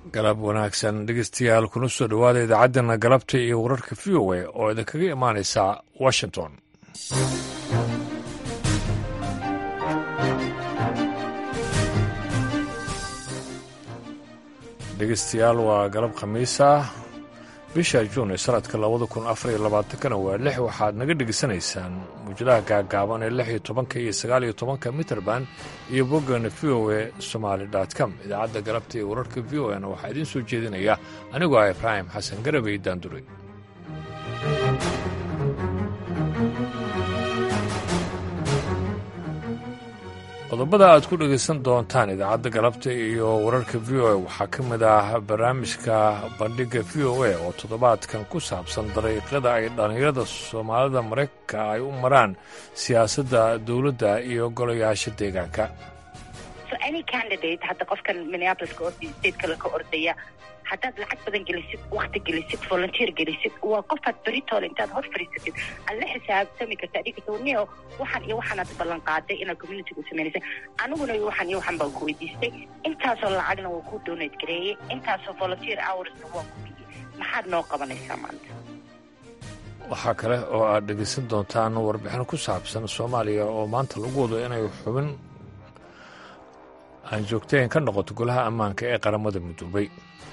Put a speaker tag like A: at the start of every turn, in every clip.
A: galab wanaagsan dhegeystayaal kuna soo dhowaada idaacaddana galabta iyo wararka v o a oo idinkaga imaanaysa washington dhegeystayaal waa galab khamiisa bisha juun ee sanadka labada kun afar iyo labaatankana waa lix waxaad naga dhegeysanaysaan muujadaha gaagaaban ee lix iyo tobanka iyo sagaal iyo tobanka mitrband iyo boggana v o a somaali com idaacadda galabta iyo wararka v o a na waxaa idiin soo jeedinaya anigoo ah ibraahim xasan garabey daanduray qodobada aad ku dhegaysan doontaan idaacadda galabta iyo wararka v o a waxaa ka mid ah barnaamijka bandhigga v o a oo toddobaadkan ku saabsan dariiqada ay dhallinyarada soomaalida maraykanka ay u maraan siyaasadda dowladda iyo golayaasha deegaanka
B: hadda qofkan minneapoliska orday stateka ka ordaya haddaad lacag badan gelisid wakti gelisid volunteer gelisid waa qofaad beritoole intaad hor fadhiisatid aad la xisaabtami karta adhigi towniyo waxaan iyo waxaanaad ballan qaaday inaad communitiga u samaynaysa aniguna waxaan iyo waxaan baan ku weydiistay intaasoo lacagna waa ku donate gareeyey intaasoo volunteer hoursna waa ku biyey maxaad noo qabanaysaa maanta
A: waxaa kale oo aad dhegaysan doontaan warbixin ku saabsan soomaaliya oo maanta lagu wado inay xubin aan joogtayn ka noqoto golaha ammaanka ee qaramada midoobay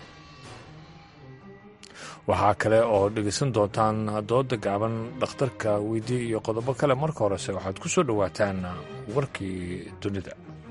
A: waxaa kale oo dhegaysan doontaan dooda gaaban dhakhtarka weydii iyo qodobo kale marka horese waxaad ku soo dhowaataan warkii dunida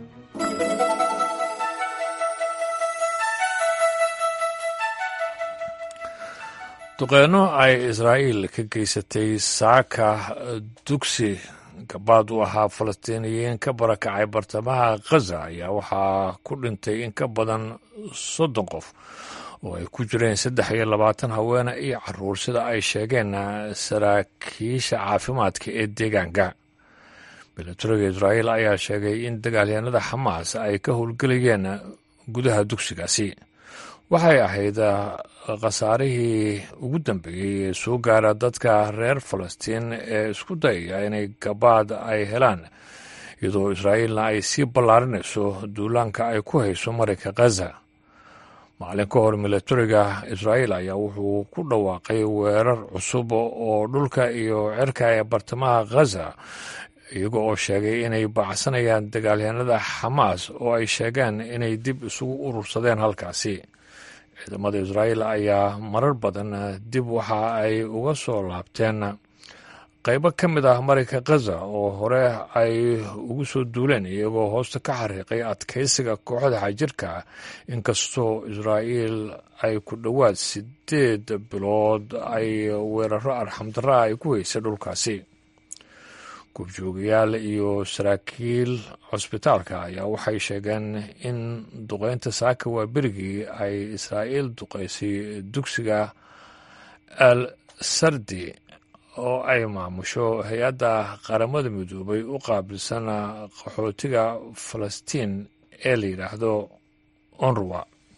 A: duqeyno ay israa'iil ka geysatay saaka dugsi gabaad u ahaa falastiiniyiin ka barakacay bartamaha khaza ayaa waxaa ku dhintay in ka badan soddon qof oo ay ku jireen saddex iyo labaatan haweene iyo caruur sida ay sheegeen saraakiisha caafimaadka ee deegaanka milatariga israa'iil ayaa sheegay in dagaalyahanada xamaas ay ka howlgelayeen gudaha dugsigaasi waxay ahayd khasaarihii ugu dambeeyey ee soo gaara dadka reer falastiin ee isku dayaya inay gabaad ay helaan iyadoo israa'iilna ay sii ballaarinayso duulaanka ay ku hayso marinka khaza maalin ka hor milatariga israa'iil ayaa wuxuu ku dhawaaqay weerar cusub oo dhulka iyo cirka ee bartamaha khaza iyaga oo sheegay inay baacsanayaan dagaalyahanada xamaas oo ay sheegeen inay dib isugu urursadeen halkaasi ciidamada israa'iil ayaa marar badan dib waxa ay uga soo laabteen qaybo ka mid ah marinka khaza oo hore ay ugu soo duuleen iyagoo hoosta ka xariiqay adkaysiga kooxda xajirka inkastoo israa'iil ay ku dhowaad sideed bilood ay weeraro arxamdarra ay ku haysay dhulkaasi gurjoogayaal iyo saraakiil cusbitaalka ayaa waxay sheegeen in duqeynta saaka waa berigii ay israa'iil duqeysay dugsiga al sardi oo ay maamusho hay-adda qaramada midoobay u qaabilsan qaxootiga falastiin ee la yidhaahdo onruwa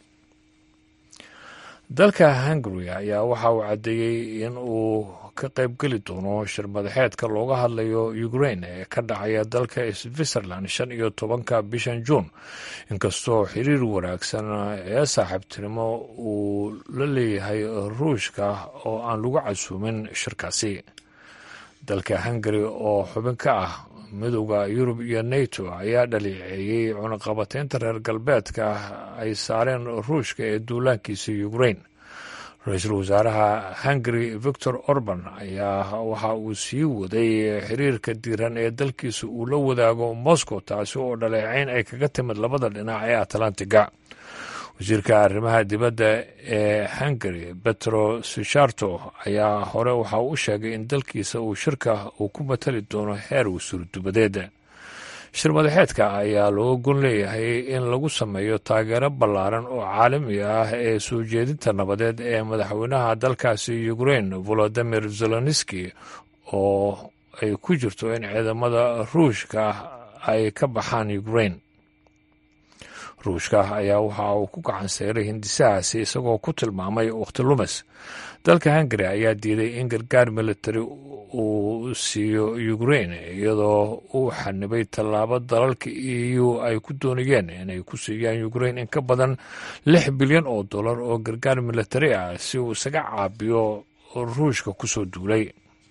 A: dalka hungary ayaa waxa uu caddeeyey in uu ka qaybgeli doono shir madaxeedka looga hadlayo ukrain ee ka dhacaya dalka switzerland shan iyo tobanka bishan juun inkastoo xiriir wanaagsan ee saaxiibtinimo uu la leeyahay ruushka oo aan lagu casuumin shirkaasi dalka hungary oo xubin ka ah midowda yurub iyo nato ayaa dhaliiceeyey cunaqabateynta reer galbeedka ay saareen ruushka ee duulaankiisa ukrain ra-iisul wasaaraha hungary victor orban ayaa waxa uu sii waday xiriirka diiran ee dalkiisa uu la wadaago moscow taasi oo dhaleecayn ay kaga timid labada dhinac ee atlantiga wasiirka arrimaha dibadda ee hungary betro sicharto ayaa hore waxa uu u sheegay in dalkiisa uu shirka uu ku matali doono heer wasuurdubadeed shir madaxeedka ayaa looga gon leeyahay in lagu sameeyo taageero ballaaran oo caalami ah ee soo jeedinta nabadeed ee madaxweynaha dalkaasi ukrain volodimir zeloniski oo ay ku jirto in ciidamada ruushka ay ka baxaan ukrain ruushka ayaa waxa uu ku gacan seyray hindisahaasi isagoo ku tilmaamay wakhti lumis dalka hungari ayaa diiday in gargaar militari uu siiyo ukrain iyadoo uu xanibay tallaabo dalalka e u ay ku doonayeen inay ku siiyaan ukrain in ka badan lix bilyan oo dollar oo gargaar militari ah si uu isaga caabiyo ruushka ku soo duulay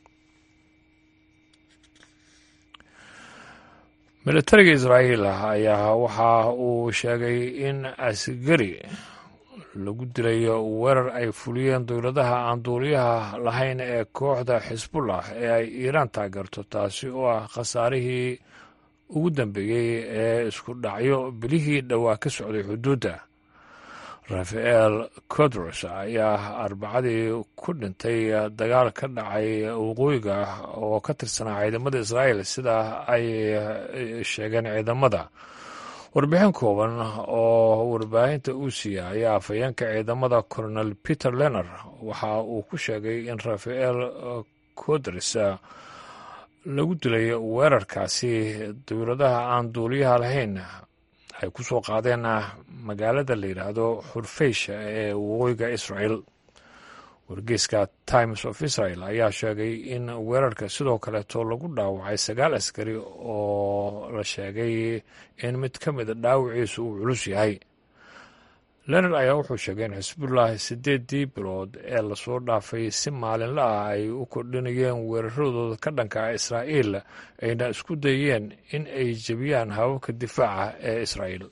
A: militariga israa'iil ayaa waxa uu sheegay in asgari lagu dilayo weerar ay fuliyeen dowladaha aan duuliyaha lahayn ee kooxda xisbullah ee ay iiraan taageerto taasi oo ah khasaarihii ugu dambeeyey ee isku dhacyo bilihii dhowaa ka socday xuduudda rafael codros ayaa arbacadii ku dhintay dagaal ka dhacay waqooyiga oo ka tirsanaa ciidamada israa'iil sida ay sheegeen ciidamada warbixin kooban oo warbaahinta uu siiya ayaa afhayeenka ciidamada colonel peter lener waxa uu ku sheegay in rafael codres lagu dilay weerarkaasi dowladaha aan duuliyaha lahayn ay ku soo qaadeen magaalada la yidhaahdo xurfeysh ee waqooyiga israel wargeyska times of israel ayaa sheegay in weerarka sidoo kaleeto lagu dhaawacay sagaal askari oo la sheegay in mid ka mida dhaawiciisu uu culus yahay leonard ayaa wuxuu sheegay in xisbullahi siddeeddii bilood ee lasoo dhaafay si maalinla ah ay u kordhinayeen weeraradooda ka dhanka ah israa'iil ayna isku dayeen in ay jebiyaan hababka difaaca ee israa'iil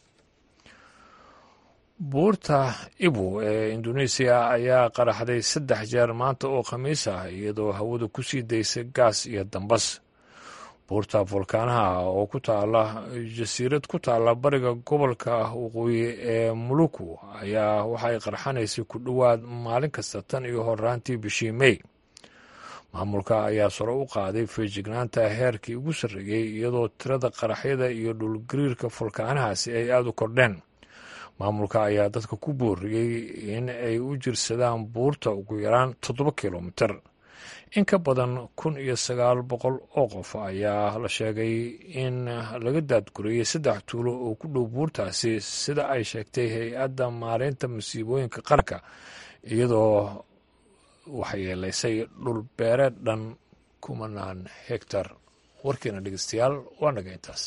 A: buurta ibu ee induneisiya ayaa qaraxday saddex jeer maanta oo khamiis ah iyadoo hawada ku sii daysay gaas iyo dambas buurta volkaanaha oo ku taala jasiirad ku taala bariga gobolka waqooyi ee muluku ayaa waxay qarxanaysay ku dhowaad maalin kasta tan iyo horaantii bishii mey maamulka ayaa saro u qaaday feejignaanta heerkii ugu sarreeyey iyadoo tirada qaraxyada iyo dhulgariirka volkaanahaasi ay aada u kordheen maamulka ayaa dadka ku booriyey in ay u jirsadaan buurta ugu yaraan toddoba kilomiter in ka badan kun iyo sagaal boqol oo qof ayaa la sheegay in laga daadguriyey saddex tuulo oo ku dhow buurtaasi sida ay sheegtay hay-adda maareynta masiibooyinka qaranka iyadoo waxyeelaysay dhul beereed dhan kumanaan hegtar warkiina dhegeystayaal waa naga intaas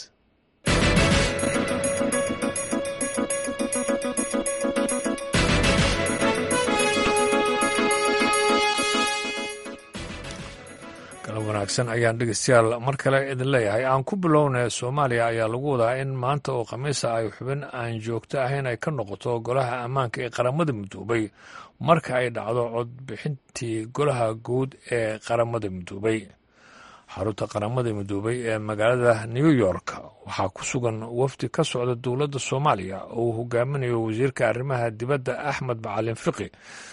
A: wanaagsan ayaan dhegeystayaal mar kale idin leeyahay aan ku bilownay soomaaliya ayaa lagu wadaa in maanta oo khamiisa ay xubin aan joogto ahayn ay ka noqoto golaha ammaanka ee qaramada midoobay marka ay dhacdo codbixintii golaha guud ee qaramada midoobay xarunta qaramada midoobay ee magaalada new york waxaa ku sugan wafdi ka socda dowladda soomaaliya oo uu hogaaminayo wasiirka arrimaha dibadda axmed macalin fiqi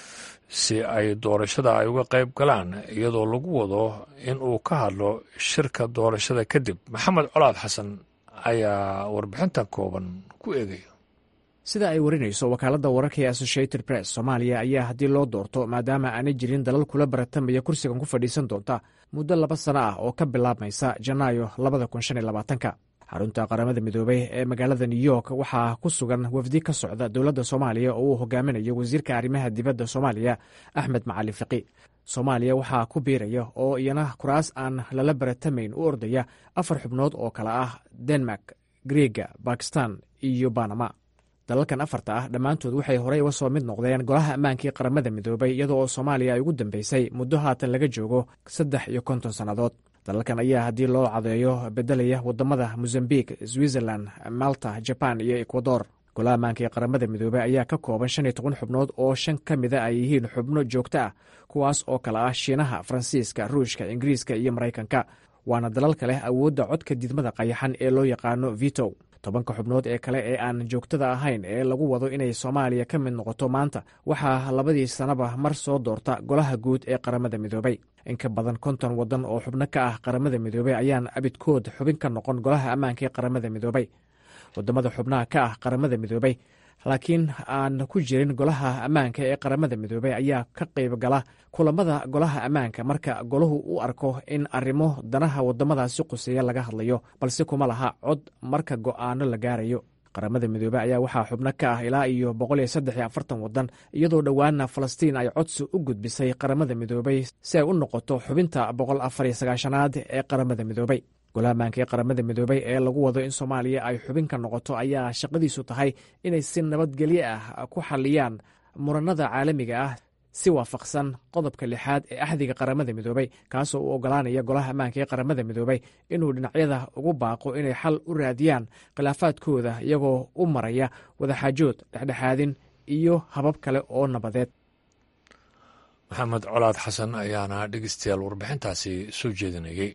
A: si ay doorashada ay uga qayb galaan iyadoo lagu wado in uu ka hadlo shirka doorashada kadib maxamed colaad xasan ayaa warbixintan kooban ku eegaya
C: sida ay warinayso wakaaladda wararka ee associated press soomaaliya ayaa haddii loo doorto maadaama aanay jirin dalal kula baratamaya kursigan ku fadhiisan doonta muddo laba sano ah oo ka bilaabmaysa janaayo labada kun shan iyo labaatanka xarunta qaramada midoobey ee magaalada new york waxaa ku sugan wafdi ka socda dowladda soomaaliya oo uu hogaaminayo wasiirka arrimaha dibadda soomaaliya axmed macalin fiqi soomaaliya waxaa ku biiraya oo iyana kuraas aan lala baratamayn u ordaya afar xubnood oo kale ah denmark griega bakistan iyo banama dalalkan afarta ah dhammaantood waxay horey uga soo mid noqdeen golaha ammaankii qaramada midoobay iyadoo oo soomaaliya ay ugu dambeysay muddo haatan laga joogo saddex iyo konton sannadood dalalkan ayaa haddii loo cadeeyo bedelaya wadamada mozambiq switzerland malta jaban iyo ekwador golaha ammaanka ee qaramada midoobey ayaa ka kooban shan iyo toban xubnood oo shan ka mida ay yihiin xubno joogto ah kuwaas oo kale ah shiinaha faransiiska ruushka ingiriiska iyo maraykanka waana dalalka leh awoodda codka didmada qayaxan ee loo yaqaano vito tobanka xubnood ee kale ee aan joogtada ahayn ee lagu wado inay soomaaliya ka mid noqoto maanta waxaa labadii sanaba mar soo doorta golaha guud ee qaramada midoobey in ka badan konton waddan oo xubno ka ah qaramada midoobey ayaan abidkood xubin ka noqon golaha ammaanka ee qaramada midoobey wadamada xubnaha ka ah qaramada midoobey laakiin aan ku jirin golaha ammaanka ee qaramada midoobey ayaa ka qayb gala kulamada golaha ammaanka marka golahu u arko in arrimo danaha wadamadaasi quseeya laga hadlayo balse kuma laha cod marka go'aano la gaarayo qaramada midoobey ayaa waxaa xubno ka ah ilaa iyo boqol iyo saddex iyo afartan waddan iyadoo dhowaana falastiin ay codsi u gudbisay qaramada midoobey si ay u noqoto xubinta boqol afar iyo sagaashanaad ee qaramada midoobey golaamaanka ee qaramada midoobey ee lagu wado in soomaaliya ay xubin ka noqoto ayaa shaqadiisu tahay inay si nabadgelyo ah ku xalliyaan muranada caalamiga ah si waafaqsan qodobka lixaad ee axdiga qaramada midoobey kaasoo u ogolaanaya golaha ammaanka ee qaramada midoobey inuu dhinacyada ugu baaqo inay xal u raadiyaan khilaafaadkooda iyagoo u maraya wadaxaajood dhexdhexaadin iyo habab kale oo nabadeed
A: maxamed colaad xasan ayaana dhegeystayaal warbixintaasi soo jeedinayay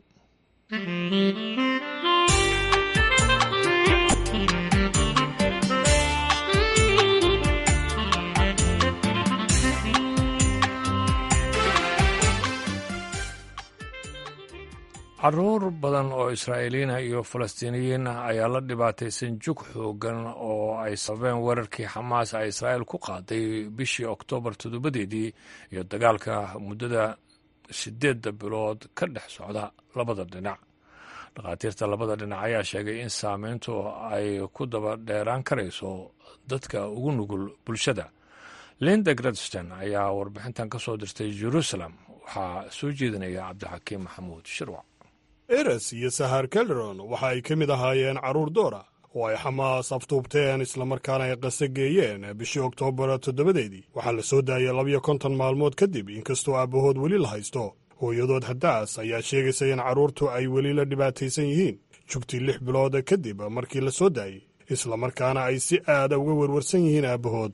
A: caruur badan oo israa'iiliyiina iyo falastiiniyiin ah ayaa la dhibaataysan jug xoogan oo ay sababeen weerarkii xamaas ay israa'iil ku qaaday bishii oktoobar toddobadeedii iyo dagaalka muddada siddeedda bilood ka dhex socda labada dhinac dhakhaatiirta labada dhinac ayaa sheegay in saameyntu ay ku daba dheeraan karayso dadka ugu nugul bulshada linda gradstein ayaa warbixintan ka soo dirtay jerusalem waxaa soo jeedinaya cabdixakiim maxamuud shirwac
D: eres iyo sahar kelron waxa ay ka mid ahaayeen carruur doora oo ay xamaas aftuubteen islamarkaana ay qase geeyeen bishii oktoobar toddobadeedii waxaa la soo daayay labiyo konton maalmood kadib inkastoo aabbahood weli la haysto hooyadood haddaas ayaa sheegaysa in carruurtu ay weli la dhibaataysan yihiin jugtii lix bilood kadib markii la soo daayey islamarkaana ay si aada uga werwarsan yihiin aabbahood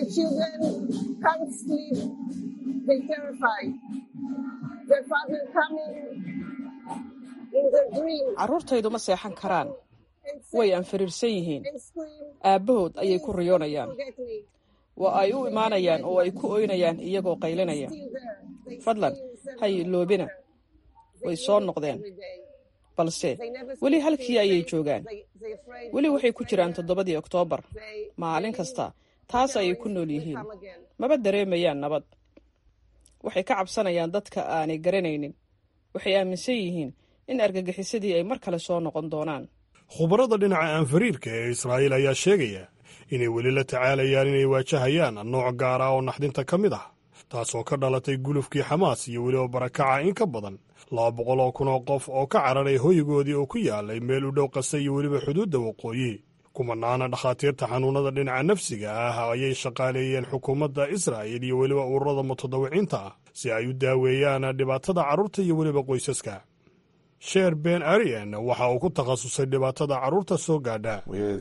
E: carruurtaydu ma seexan karaan way anfariirsan yihiin aabbahood ayay ku riyoonayaan waa ay u imaanayaan oo ay ku oynayaan iyagoo qaylinaya fadlan hay loobina way soo noqdeen balse weli halkii ayay joogaan weli waxay ku jiraan toddobadii oktoobar maalin kasta taas ayay ku nool yihiin maba dareemayaan nabad waxay ka cabsanayaan dadka aanay garanaynin waxay aaminsan yihiin in argagixisadii ay mar kale soo noqon doonaan
D: khubarada dhinaca aanfariirka ee israa'iil ayaa sheegaya inay weli la tacaalayaan inay waajahayaan nooc gaar ah oo naxdinta ka mid ah taasoo ka dhalatay gulufkii xamaas iyo weliba barakaca in ka badan laba boqol oo kun oo qof oo ka cararay hoygoodii oo ku yaalay meel u dhow qasa iyo weliba xuduudda waqooyi kumanaana dhakhaatiirta xanuunnada dhinaca nafsiga ah ayay shaqaaleeyeen xukuumadda israa'il iyo weliba ururada mutadawiciinta ah si ay u daaweeyaan dhibaatada carruurta iyo weliba qoysaska sheer ben arian waxa uu ku takhasusay dhibaatada carruurta soo gaadha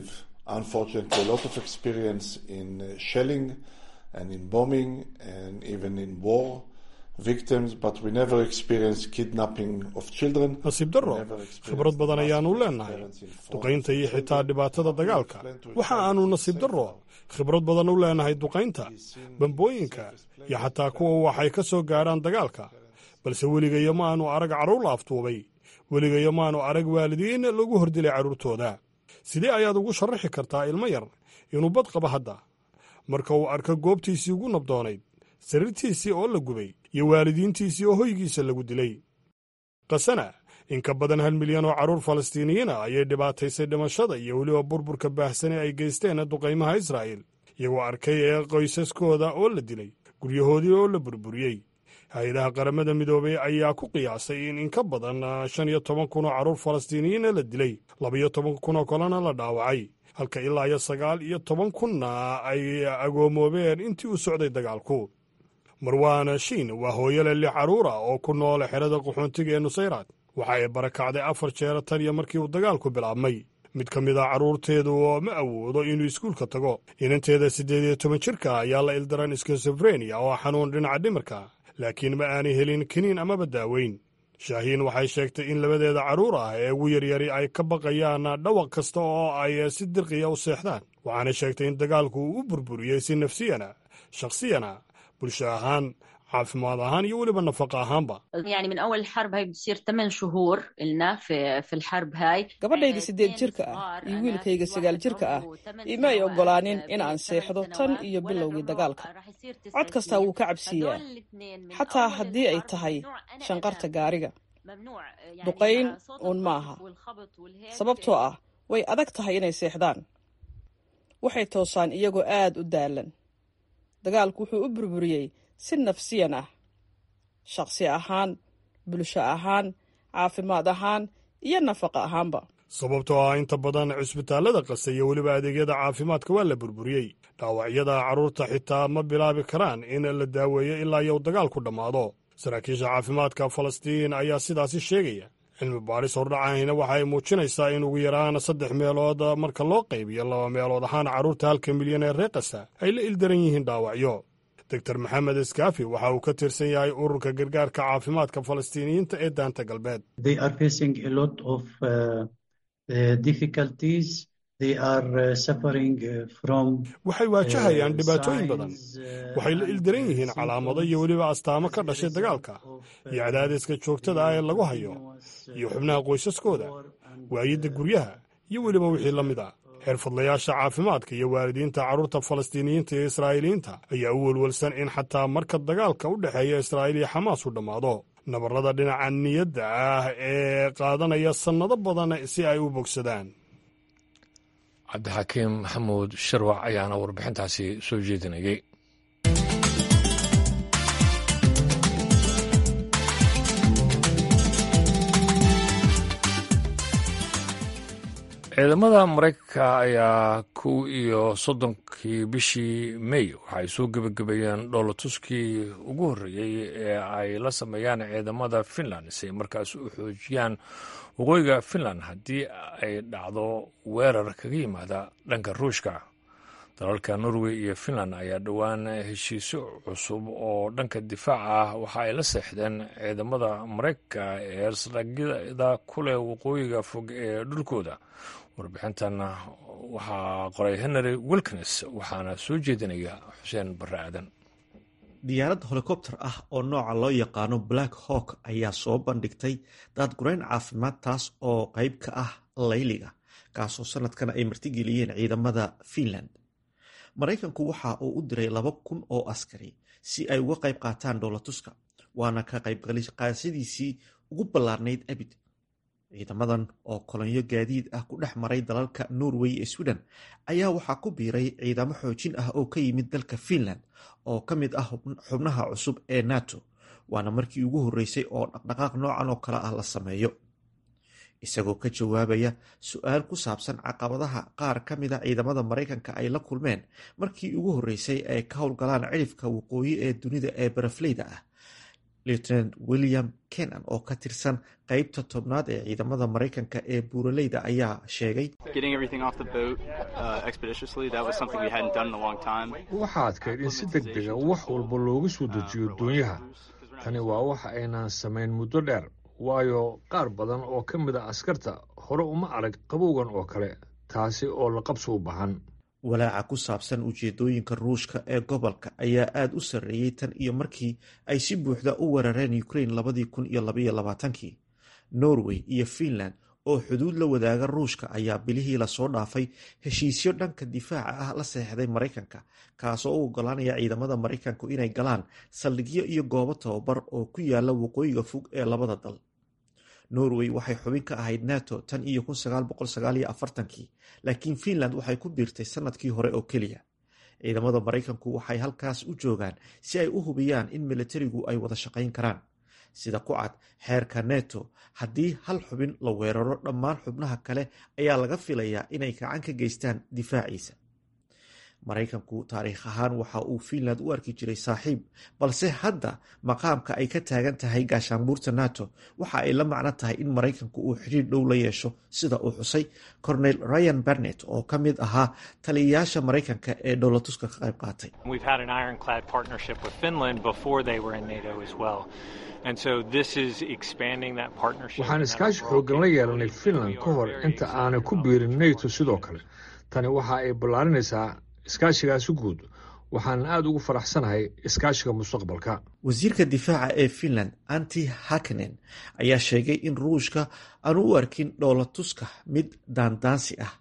D: nasiib darro khibrad badan ayaanu leenahay duqaynta iyo xitaa dhibaatada dagaalka waxa aanu nasiib darro khibrad badan u leenahay duqaynta bambooyinka iyo xataa kuwa waxay ka soo gaadhaan dagaalka balse weligayo ma aanu arag carruur la aftuubay weligayo maanu arag waalidiin lagu hordilay carruurtooda sidee ayaad ugu sharaxi kartaa ilmo yar inuu bad qabo hadda marka uu arko goobtiisii ugu nabdoonayd sariirtiisii oo la gubay iyo waalidiintiisii oo hoygiisa lagu dilay kasana in ka badan hal milyan oo carruur falastiiniyiina ayay dhibaataysay dhimashada iyo weliba burburka baahsane ay geysteen duqaymaha israa'iil iyagoo arkay ee qoysaskooda oo la dilay guryahoodii oo la burburiyey hay-adaha qaramada midoobey ayaa ku qiyaasay in in ka badan shan iyo toban kun oo carruur falastiiniyiina la dilay labaiyo toban kunoo kalena la dhaawacay halka ilaa iyo sagaal iyo toban kunna ay agoomoobeen intii u socday dagaalku marwaana shiin waa hooyole lix carruura oo ku nool xerada qaxoontiga ee nusayraad waxa ay barakacday afar jeera tan iyo markii uu dagaalku bilaabmay mid ka mid a carruurteedu ma awoodo inuu iskuulka tago inanteeda siddeed iyo toban jirka ayaa la ildaran skizofrenia oo xanuun dhinaca dhimirka laakiin ma aanay helin kiniin amaba daaweyn shaahiin waxay sheegtay in labadeeda carruur ah ee ugu yaryari ay ka baqayaan dhawaq kasta oo ay si dirqiya u seexdaan waxaana sheegtay in dagaalku uu u burburiyey si nafsiyana shakhsiyana bulsho ahaan caafimaad ahaan iyo weliba nafaqa ahaanba
E: gabadhayda siddeed jirka ah iyo wiilkayga sagaal jirka ah ima ay oggolaanin in aan seexdo tan iyo bilowgii dagaalka cod kastaa wuu ka cabsiiyaa xataa haddii ay tahay shanqarta gaariga duqayn uun maaha sababtoo ah way adag tahay inay seexdaan waxay toosaan iyagoo aad u daalan dagaalku wuxuu u burburiyey si nafsiyan ah shaqsi ahaan bulsho ahaan caafimaad ahaan iyo nafaqa ahaanba
D: sababtoo ah inta badan cisbitaallada qasa iyo weliba adeegyada caafimaadka waa la burburiyey dhaawacyada carruurta xitaa ma bilaabi karaan in la daaweeyo ilaa iyo dagaalku dhammaado saraakiisha caafimaadka falastiin ayaa sidaasi sheegaya cilmi baaris hordhacahina waxa ay muujinaysaa in ugu yaraan saddex meelood marka loo qaybiyo laba meelood ahaan carruurta halka milyan ee reer kasa ay la ildaran yihiin dhaawacyo doctor maxamed iskaafi waxa uu ka tirsan yahay ururka gargaarka caafimaadka falastiiniyiinta ee daanta galbeed waxay waajahayaan dhibaatooyin badan waxay la ildaran yihiin calaamado iyo weliba astaamo ka dhashay dagaalka iyo cadaadiska joogtada ah ee lagu hayo iyo xubnaha qoysaskooda waayidda guryaha iyo weliba wixii la mid a xirfadlayaasha caafimaadka iyo waalidiinta carruurta falastiiniyiinta iyo israa'iiliyiinta ayaa u welwelsan in xataa marka dagaalka u dhexeeya israa'iil iyo xamaas uu dhammaado nabarrada dhinaca niyadda ah ee qaadanaya sannado badan si ay u bogsadaan
A: cabdixakiim maxamuud sharwac ayaana warbixintaasi soo jeedinayay ciidamada maraykanka ayaa kow iyo soddonkii bishii mey waxaay soo gebagabeeyeen dhoolatuskii ugu horreeyey ee ay la sameeyaan ciidamada finland si ay markaas u xoojiyaan waqooyiga finland haddii ay dhacdo weerar kaga yimaada dhanka ruushka dalalka norway iyo finland ayaa dhowaan heshiisyo cusub oo dhanka difaaca ah waxa ay la seexdeen ciidamada maraykanka ee saldhigyada ku leh waqooyiga fog ee dhulkooda warbixintan waxaa qoray henry wilkins waxaana soo jeedinaya xuseen barre aadan
F: diyaarad helikobter ah oo nooca loo yaqaano black hawk ayaa soo bandhigtay daadgurayn caafimaad taas oo qayb ka ah layliga kaasoo sanadkan ay martigeliyeen ciidamada finland maraykanku waxa uu u diray laba kun oo askari si ay uga qayb qaataan dhoolatuska waana ka qaybqaadashadiisii ugu ballaarnayd abid ciidamadan oo kolonyo gaadiid ah ku dhex maray dalalka norway ee sweden ayaa waxaa ku biiray ciidamo xoojin ah oo ka yimid dalka finland oo ka mid ah xubnaha cusub ee nato waana markii ugu horreysay oo dhaqdhaqaaq noocan oo kale ah la sameeyo isagoo ka jawaabaya su-aal ku saabsan caqabadaha qaar ka mida ciidamada maraykanka ay la kulmeen markii ugu horreysay ay ka howlgalaan cidhifka waqooyi ee dunida ee barafleyda ah lieutenant william kenan oo ka tirsan qeybta tobnaad ee ciidamada maraykanka ee buuraleyda ayaa sheegay
A: waxaa adkayd in si deg dega wax walba looga soo dejiyo doonyaha tani waa wax aynaan samayn muddo dheer waayo qaar badan oo ka mid a askarta hore uma arag qabowgan oo kale taasi oo la qabsi u bahan
F: walaaca ku saabsan ujeedooyinka ruushka ee gobolka ayaa aada u sarreeyey tan iyo markii ay si buuxda u weerareen ukraine labadii kun iyo labaiyo labaatankii norway iyo finland oo xuduud la wadaaga ruushka ayaa bilihii lasoo dhaafay heshiisyo dhanka difaaca ah la seexday maraykanka kaasoo u ogolaanaya ciidamada maraykanku inay galaan saldhigyo iyo goobo tababar oo ku yaala waqooyiga fog ee labada dal norway waxay xubin ka ahayd nato tan iyo kii laakiin finland waxay ku biirtay sanadkii hore oo keliya ciidamada maraykanku waxay halkaas u joogaan si ay u hubiyaan in militarigu ay wada shaqayn karaan sida ku cad xeerka neto haddii hal xubin la weeraro dhammaan xubnaha kale ayaa laga filayaa inay gacan ka geystaan difaaciisa maraykanku taariikh ahaan waxa uu finland u arki jiray saaxiib balse hadda maqaamka ay ka taagan tahay gaashaanbuurta nato waxa ay la macno tahay in maraykanku uu xidhiir dhow la yeesho sida uu xusay cornel ryan barnett oo ka mid ahaa taliyayaasha maraykanka ee dhowlatuska ka qayb qaatay
A: waxaan iskaashi xooggan la yeelanay finland ka hor inta aanay ku biirin nato sidoo kale tani waxa ay ballaarinaysaa iskaashigaasi guud waxaan aada ugu faraxsanahay iskaashiga mustaqbalka
F: wasiirka difaaca ee finland anti hakenen ayaa sheegay in ruushka aanu u arkin dhoolatuska mid daandaansi ah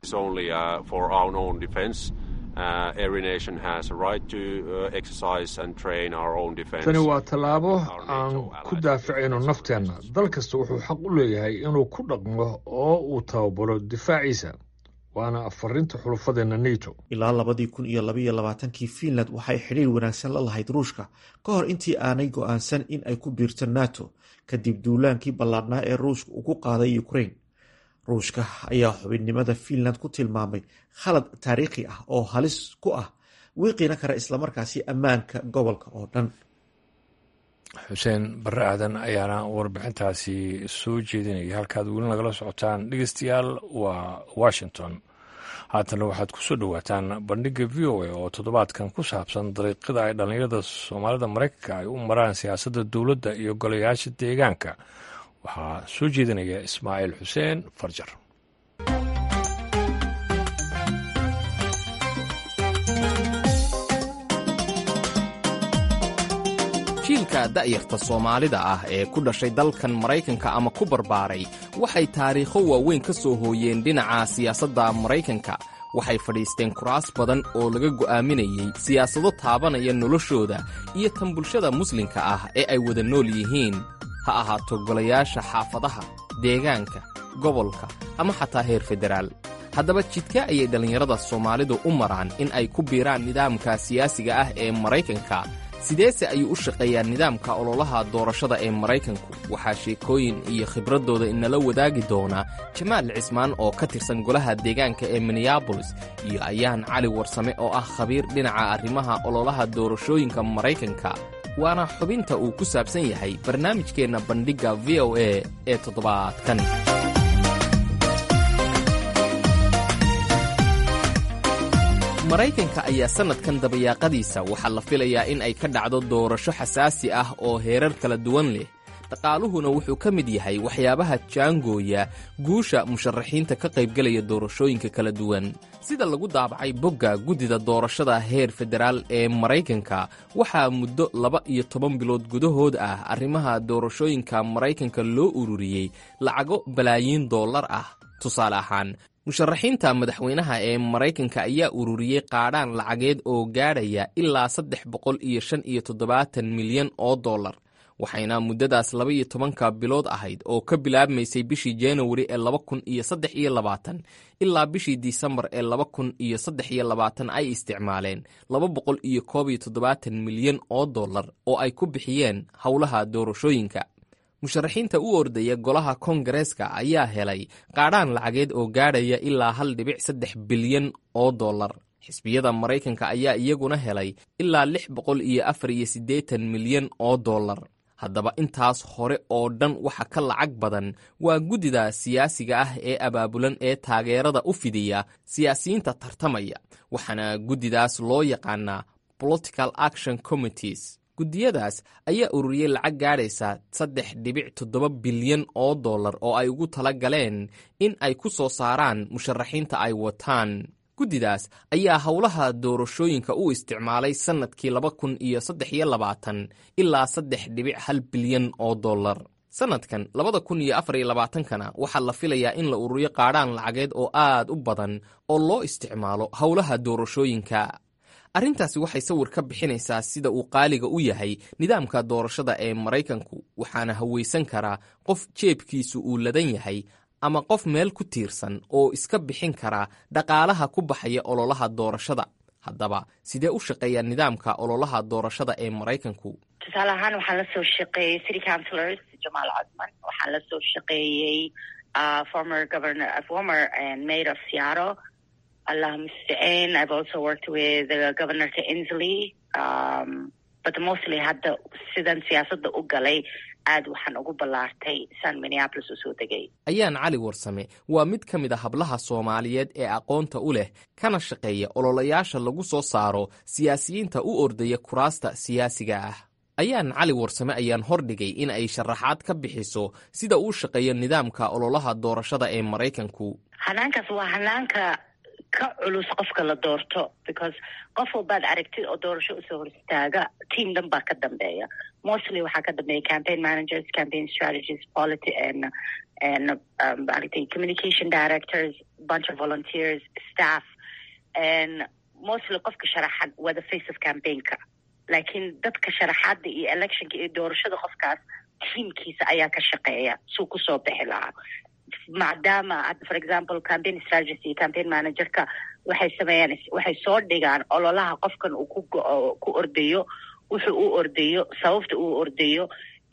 A: tani waa tallaabo aan ku daafacayno nafteenna dal kasta wuxuu xaq u leeyahay inuu ku dhaqmo oo uu tababaro difaaciisa waana farinta xulufadeenna neto
F: ilaa labadii kun iyo labaiyo labaatankii fiinland waxay xidhiir wanaagsan la lahayd ruushka ka hor intii aanay go-aansan in ay ku biirto nato kadib duulaankii ballaadhnaa ee ruushka uu ku qaaday ukraine ruushka ayaa xubinnimada fiinland ku tilmaamay khalad taariikhi ah oo halis ku ah wiiqina kara islamarkaasi ammaanka gobolka oo dhan
A: xuseen barre aadan ayaana warbixintaasi soo jeedinaya halkaad weli nagala socotaan dhegeystayaal waa washington haatana waxaad ku soo dhowaataan bandhigga v o a oo toddobaadkan ku saabsan dariiqada ay dhallinyarada soomaalida maraykanka ay u maraan siyaasadda dowladda iyo golayaasha deegaanka waxaa soo jeedinaya ismaaciil xuseen farjar
G: jiilka da'yarta soomaalida ah ee ku dhashay dalkan maraykanka ama ku barbaaray waxay taariikho waaweyn ka soo hooyeen dhinaca siyaasadda maraykanka waxay fadhiisteen kuraas badan oo laga go'aaminayey siyaasado taabanaya noloshooda iyo tan bulshada muslimka ah ee ay wada nool yihiin ha ahaato golayaasha xaafadaha deegaanka gobolka ama xataa heer federaal haddaba jidka ayay dhallinyarada soomaalidu u maraan in ay ku biiraan nidaamka siyaasiga ah ee maraykanka sideese ayuu u shaqeeyaa nidaamka ololaha doorashada ee maraykanku waxaa sheekooyin iyo khibraddooda inala wadaagi doona jamaal cismaan oo ka tirsan golaha deegaanka ee minneabolis iyo ayaan cali warsame oo ah khabiir dhinaca arrimaha ololaha doorashooyinka maraykanka waana xubinta uu ku saabsan yahay barnaamijkeenna bandhigga v o a ee toddobaadkan maraykanka ayaa sannadkan dabayaaqadiisa waxaa la filayaa in ay ka dhacdo doorasho xasaasi ah oo heerar kala duwan leh dhaqaaluhuna wuxuu ka mid yahay waxyaabaha jaangooya guusha musharaxiinta ka qaybgelaya doorashooyinka kala duwan sida lagu daabacay bogga guddida doorashada heer federaal ee maraykanka waxaa muddo laba iyo toban bilood gudahood ah arrimaha doorashooyinka maraykanka loo ururiyey lacago balaayiin dollar ah tusaale ahaan musharaxiinta madaxweynaha ee maraykanka ayaa ururiyey qaadhaan lacageed oo gaadhaya ilaa saddex boqol iyo shan iyo toddobaatan milyan oo dollar waxayna muddadaas laba iyo tobanka bilood ahayd oo ka bilaabmaysay bishii januari ee laba kun iyo saddex iyo labaatan ilaa bishii disembar ee laba kun iyo saddex iyo labaatan ay isticmaaleen laba boqol iyo koob iyo toddobaatan milyan oo dollar oo ay ku bixiyeen howlaha doorashooyinka musharaxiinta u ordaya golaha kongareeska ayaa helay qaadhaan lacageed oo gaadhaya ilaa hal dhibic saddex bilyan oo dollar xisbiyada maraykanka ayaa iyaguna helay ilaa lix boqol iyo afar iyo siddeetan milyan oo dollar haddaba intaas hore oo dhan waxa ka lacag badan waa guddida siyaasiga ah ee abaabulan ee taageerada u fidiya siyaasiyiinta tartamaya waxaana guddidaas loo yaqaanaa political action committees guddiyadaas ayaa ururiyey lacag gaadhaysa saddex dhibic toddoba bilyan oo dollar oo ay ugu tala galeen in ay ku soo saaraan musharaxiinta ay wataan guddidaas ayaa howlaha doorashooyinka u isticmaalay sannadkii laba kun iyo saddex iyo labaatan ilaa saddex dhibic hal bilyan oo dollar sannadkan labada kun iyo afar iyo labaatankana waxaa la filayaa in la ururiyo qaadhaan lacageed oo aad u badan oo loo isticmaalo howlaha doorashooyinka arrintaasi waxay sawir ka bixinaysaa sida uu qaaliga u yahay nidaamka doorashada ee maraykanku waxaana hawaysan karaa qof jeebkiisu uu ladan yahay ama qof meel ku tiirsan oo iska bixin kara dhaqaalaha ku baxaya ololaha doorashada haddaba sidee u shaqeeya nidaamka ololaha doorashada ee maraykanku
B: tusaale ahaan waxaan la soo shaqeeyey city councilors jamaal cosman waxaan la soo shaqeeyey former governor former mayor of seattle allah mustacin i've also worked with uh, governor to inslee um, but mostly hadda sidan siyaasadda u galay aad waxaan ugu ballaartay san minneapolis u soo degay
G: ayaan cali warsame waa mid ka mid a hablaha soomaaliyeed ee aqoonta u leh kana shaqeeya ololayaasha lagu soo saaro siyaasiyiinta u ordaya kuraasta siyaasiga ah ayaan cali warsame ayaan hordhigay in ay sharaxaad ka bixiso sida uu shaqeeyo nidaamka ololaha doorashada ee maraykanku
B: hanaankaas waa hanaanka ka culus qofka la doorto because qof walbaad aragtid oo doorasho usoo hor istaaga team dhan baa ka dambeeya mostly waxaa ka dambeeya campaign managers campaign strategies polity and and um, aragtay communication directors bunch of volunteers staff and mostly qofka sharaxad waa the face of campaignka laakiin dadka sharaxaada iyo electionka iyo doorashada qofkaas tiamkiisa ayaa ka shaqeeya suu kusoo bixi lahaa maadaama hadda for example campaign strategy iyo campaign managerka waxay sameeyaan waxay soo dhigaan ololaha qofkan uu ku ku ordayo wuxuu u ordayo sababta uu ordayo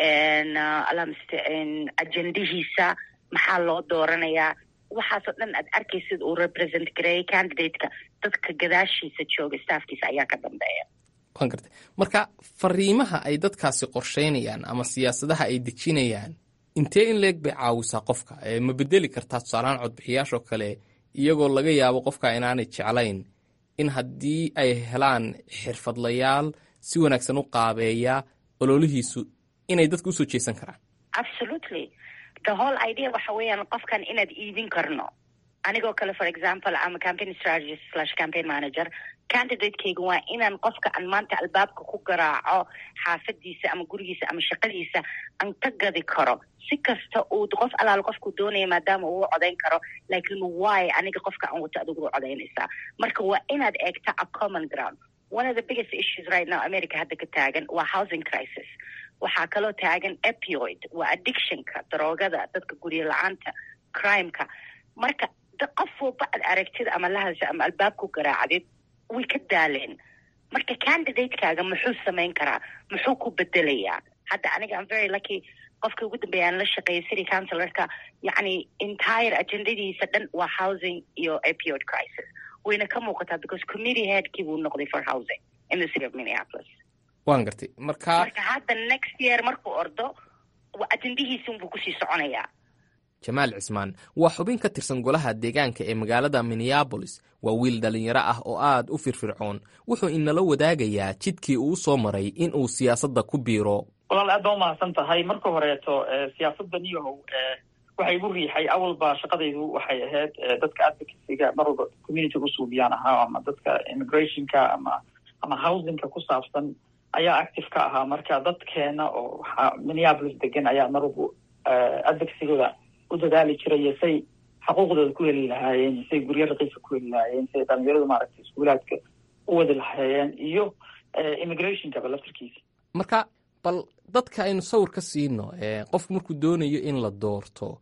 B: alamste ajendihiisa maxaa loo dooranayaa waxaasoo dhan aad arkaysid uu represent gareeyay candidateka dadka gadaashiisa jooga staafkiisa ayaa ka dambeeya
G: waan gartay marka fariimaha ay dadkaasi qorsheynayaan ama siyaasadaha ay dejinayaan intee in leeg bay caawisaa qofka ma bedeli kartaa tusaalahaan codbixiyaashoo kale iyagoo laga yaabo qofka inaanay jeclayn in haddii ay helaan xirfadlayaal si wanaagsan u qaabeeya ololihiisu inay dadka usoo jeesan karaan
B: absolutely the whole idea waxa weeyaan qofkan inaad iidin karno anigoo kale for example ama campaign strategist slash campaign manager candidatekeyga waa inaan qofka aan maanta albaabka ku garaaco xaafadiisa ama gurigiisa ama shaqadiisa aan ka gadi karo si kasta uu qof alaal qofku doonaya maadaama uu codayn karo laakiin why aniga qofka aan wato adigu u codaynaysaa marka waa inaad eegta a common ground one of the biggest issues right now america hadda ka taagan waa housing crisis waxaa kaloo taagan epioid waa addictionka daroogada dadka guryo la-aanta crimeka marka qof walba aad aragtida ama lahadasha ama albaabku garaacdid way ka daaleen marka candidatekaaga muxuu samayn karaa muxuu ku bedelayaa hadda aniga am very lucky qofka ugu dambeeya aan la shaqeeyay city councilorka yacni entire agendadiisa dhan waa housing iyo epioid crisis wayna ka muuqataa because committee headkii buu noqday for housing in the city of minneapolis
G: waan gartay marka
B: marka hadda next year markuu ordo ajendihiisi unbuu kusii soconayaa
G: jamaal cismaan waa xubin ka tirsan golaha deegaanka ee magaalada minneabolis waa wiil dhallinyaro ah oo aad u firfircoon wuxuu inala wadaagayaa jidkii uu soo maray in uu siyaasadda ku biiro
H: walaal aad baa umahadsan tahay marka horeeto siyaasadda niyahow waxay igu riixay awalba shaqadaydu waxay ahayd dadka advocacyga mar walba community usuubiyaan ahaa ama dadka immigrationka ama ama housingka ku saabsan ayaa active ka ahaa marka dadkeena oo waxaa minneapolis degan ayaa mar walba advocacygooda u dadaali jiray iyo say xuquuqdooda ku heli lahaayeen say guryo raqiiska ku heli lahaayeen say dhalinyaradu maaragtay iskuulaadka u wadi lahaayeen iyo immigrationkaba laftarkiisa
G: marka bal dadka aynu sawir ka siino qofku markuu doonayo in la doorto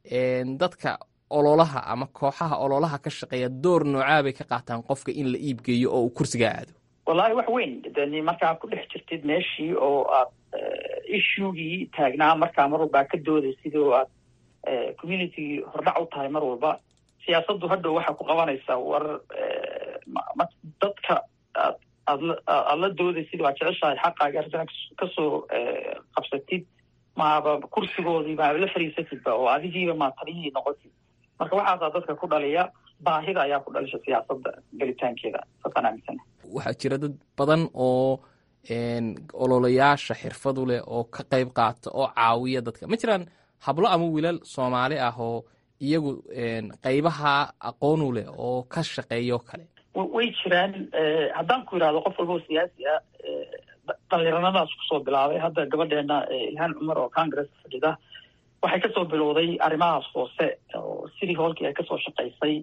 G: dadka ololaha ama kooxaha ololaha ka shaqeeya door noocaa bay ka qaataan qofka in la iibgeeyo oo uu kursiga aado
H: wallahi wax weyn deni markaa ku dhex jirtid meeshii oo aad issuegii taagnaa markaa mar walba ka doodaysid oo aad communitygii hordhac u tahay mar walba siyaasaddu hadhow waxaa ku qabanaysaa war dadka aad aadla aada la doodaysid waa jeceshahay xaqaaga arintana kasoo qabsatid maaba kursigoodii maaba la fariisatidba oo adigiiba maa taliyihii noqotid marka waxaasaa dadka ku dhaliya baahida ayaa ku dhalisha siyaasadda gelitaankeeda saasaan aaminsana
G: waxaa jira dad badan oo ololayaasha xirfadu leh oo ka qayb qaata oo caawiya dadka ma jiraan hablo ama wiilal soomaali ah oo iyagu qaybaha aqoonu leh oo ka shaqeeyo kale
H: way jiraan haddaan ku yidhahdo qof walba oo siyaasi ah dhalinyaranadaas kusoo bilaabay hadda gabadheena ilhaan cumar oo congress fadhida waxay kasoo bilowday arrimahaas hoose oo sidii hoolkii ay kasoo shaqaysay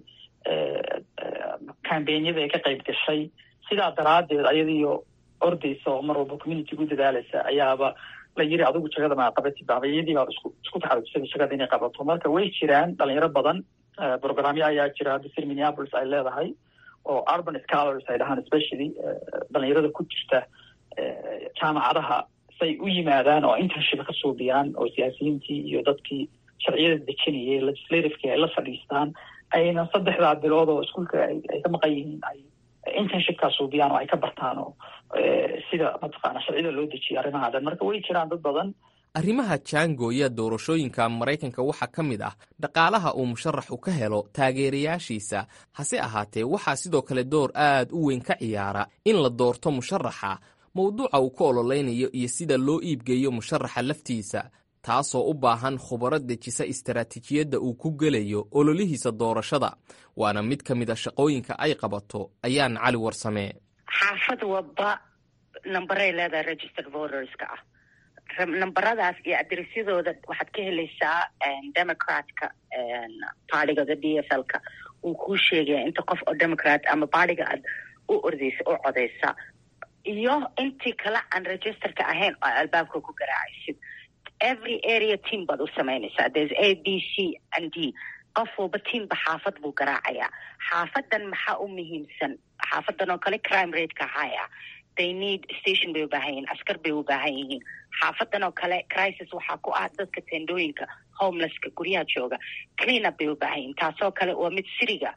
H: cambenyada ay ka qayb gashay sidaa daraaddeed ayadiyo ordaysa oo mar walba communitiga u dadaalaysa ayaaba la yiri adigu jagada maa qabatid babayadii baa isku isku taxalujisada jagada inay qabato marka way jiraan dhalinyaro badan programyo ayaa jira hadda sir minneapolis ay leedahay oo urban scholars ay dhahaan especially dhalinyarada ku jirta jaamacadaha say u yimaadaan oo internship ka suubiyaan oo siyaasiyiintii iyo dadkii sharciyada dejinayay legislativekii ay la fadhiistaan ayna saddexdaa bilood oo iskuolka ay ka maqan yihiin ay internshipkaa suubiyaan oo ay ka bartaan oo sida mataqaana sharciyada loo dejiya arrimaha dhan marka way jiraan dad badan
G: arrimaha jaangooya doorashooyinka maraykanka waxaa ka mid ah dhaqaalaha uu musharaxu ka helo taageerayaashiisa hase ahaatee waxaa sidoo kale door aad u weyn ka ciyaara in la doorto musharaxa mowduuca uu ku ololeynayo iyo sida loo iibgeeyo musharaxa laftiisa taasoo u baahan khubaro dejisa istaraatiijiyadda uu ku gelayo ololihiisa doorashada waana mid ka mid a shaqooyinka ay qabato ayaan cali warsame
B: xaafad walba nambaray leedahay registered voterska ah nambaradaas iyo adresyadooda waxaad ka helaysaa democratka baartigooda d f l ka uu kuu sheegaya inta qof oo democrat ama baartiga aad u ordeysa u codeysa iyo intii kale aan registerka ahayn oo albaabka ku garaacaysid every area team baad u samaynaysaa there's a b c and d qof walba tiimba xaafad buu garaacayaa xaafadan maxaa u muhiimsan xaafadan oo kale crime rateka haya they need station bay u baahan yihiin askar bay u baahan yihiin xaafadan oo kale crisis waxaa ku ah dadka tendooyinka homelesska guryaha jooga cleanup bay u baahan yihiin taasoo kale waa mid siriga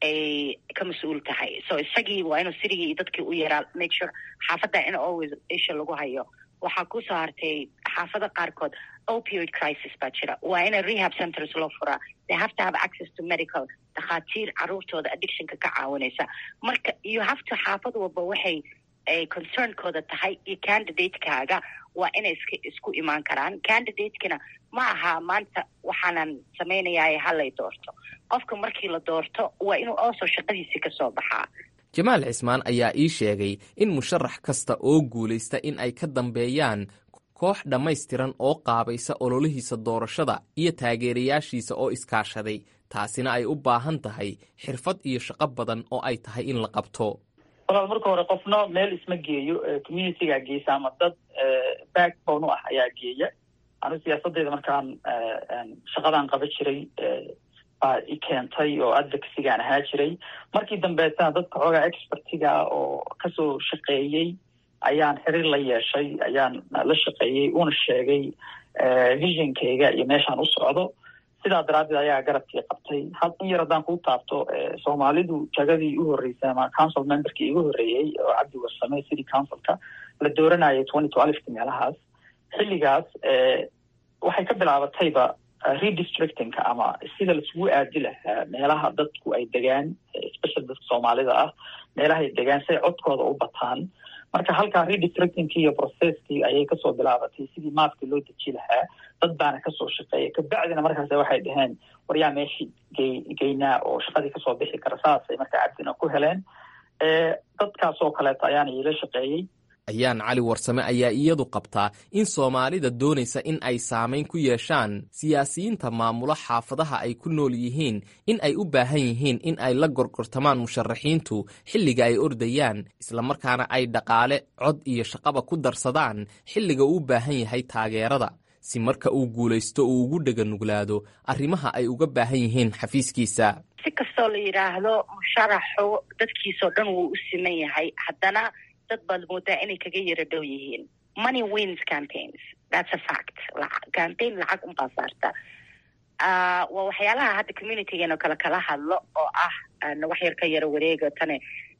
B: ay ka mas-uul tahay so isagii waa inuu sirigii iyo dadkii u yaraa make sure xaafadda in always isha lagu hayo waxaa kusoo hartay xaafada qaarkood opioid crisis baa jira waa ina rehab centers loo furaa they have to have access to medical dhakhaatiir caruurtooda addictionka ka caawinaysa marka you have to xaafad walba waxay ay concernkooda tahay iyo candidatekaaga waa inay iska isku imaan karaan candidatekana ma aha maanta waxaanan samaynayaa halay doorto qofka markii la doorto waa inuu also shaqadiisii ka soo baxaa
G: jamaal cismaan ayaa ii sheegay in musharax kasta oo guulaysta in ay ka dambeeyaan koox dhammaystiran oo qaabaysa ololihiisa doorashada iyo taageerayaashiisa oo iskaashaday taasina ay u baahan tahay xirfad iyo shaqo badan oo ay tahay in la qabto
H: walaal marka hore qofno meel isma geeyo communitygaa geysa ama dad backbone u ah ayaa geeya anu siyaasadeyda markaan shaqadaan qaba jiray baa i keentay oo advocacygaan ahaa jiray markii dambeetana dadka xoogaa expertiga oo kasoo shaqeeyey ayaan xiriir la yeeshay ayaan la shaqeeyey una sheegay visionkayga iyo meeshaan u socdo sidaa daraaddeed ayaa garabkii qabtay had in yar haddaan kuu taabto soomaalidu jagadii u horreysay ama council memberkii igu horreeyey oo cabdi warsame city councilka la dooranayay twenty twelfki meelahaas xilligaas waxay ka bilaabatayba redistrictingka ama sida laisugu aadi lahaa meelaha dadku ay degaan special dadka soomaalida ah meelaha ay degaan si ay codkooda u bataan marka halkaa redistrictingkii iyo processkii ayay kasoo bilaabatay sidii maafkii loo deji lahaa dad baana kasoo shaqeeya kabacdina markaas waxay dhaheen war yaa meeshii gey geynaa oo shaqadii kasoo bixi kara saasay markaa cabdina ku heleen dadkaasoo kaleeto ayaana iila shaqeeyey
G: ayaan cali warsame ayaa iyadu qabtaa in soomaalida doonaysa in ay saamayn ku yeeshaan siyaasiyiinta maamula xaafadaha ay ku nool yihiin in ay u baahan yihiin in ay la gorgortamaan musharaxiintu xilliga ay ordayaan islamarkaana ay dhaqaale cod iyo shaqaba ku darsadaan xilliga uu u baahan yahay taageerada si marka uu guulaysto uu ugu dheganuglaado arrimaha ay uga baahan yihiin xafiiskiisa
B: si kastoo la yidhaahdo musharaxu dadkiisoo dhan wuu u siman yahay haddana dad baad moodaa inay kaga yaro dhow yihiin money wins campaigns that's a fact campaign lacag unbaa saarta waa waxyaalaha hadda communitygeeno kale kala hadlo oo ah wax yar ka yaro wareega tane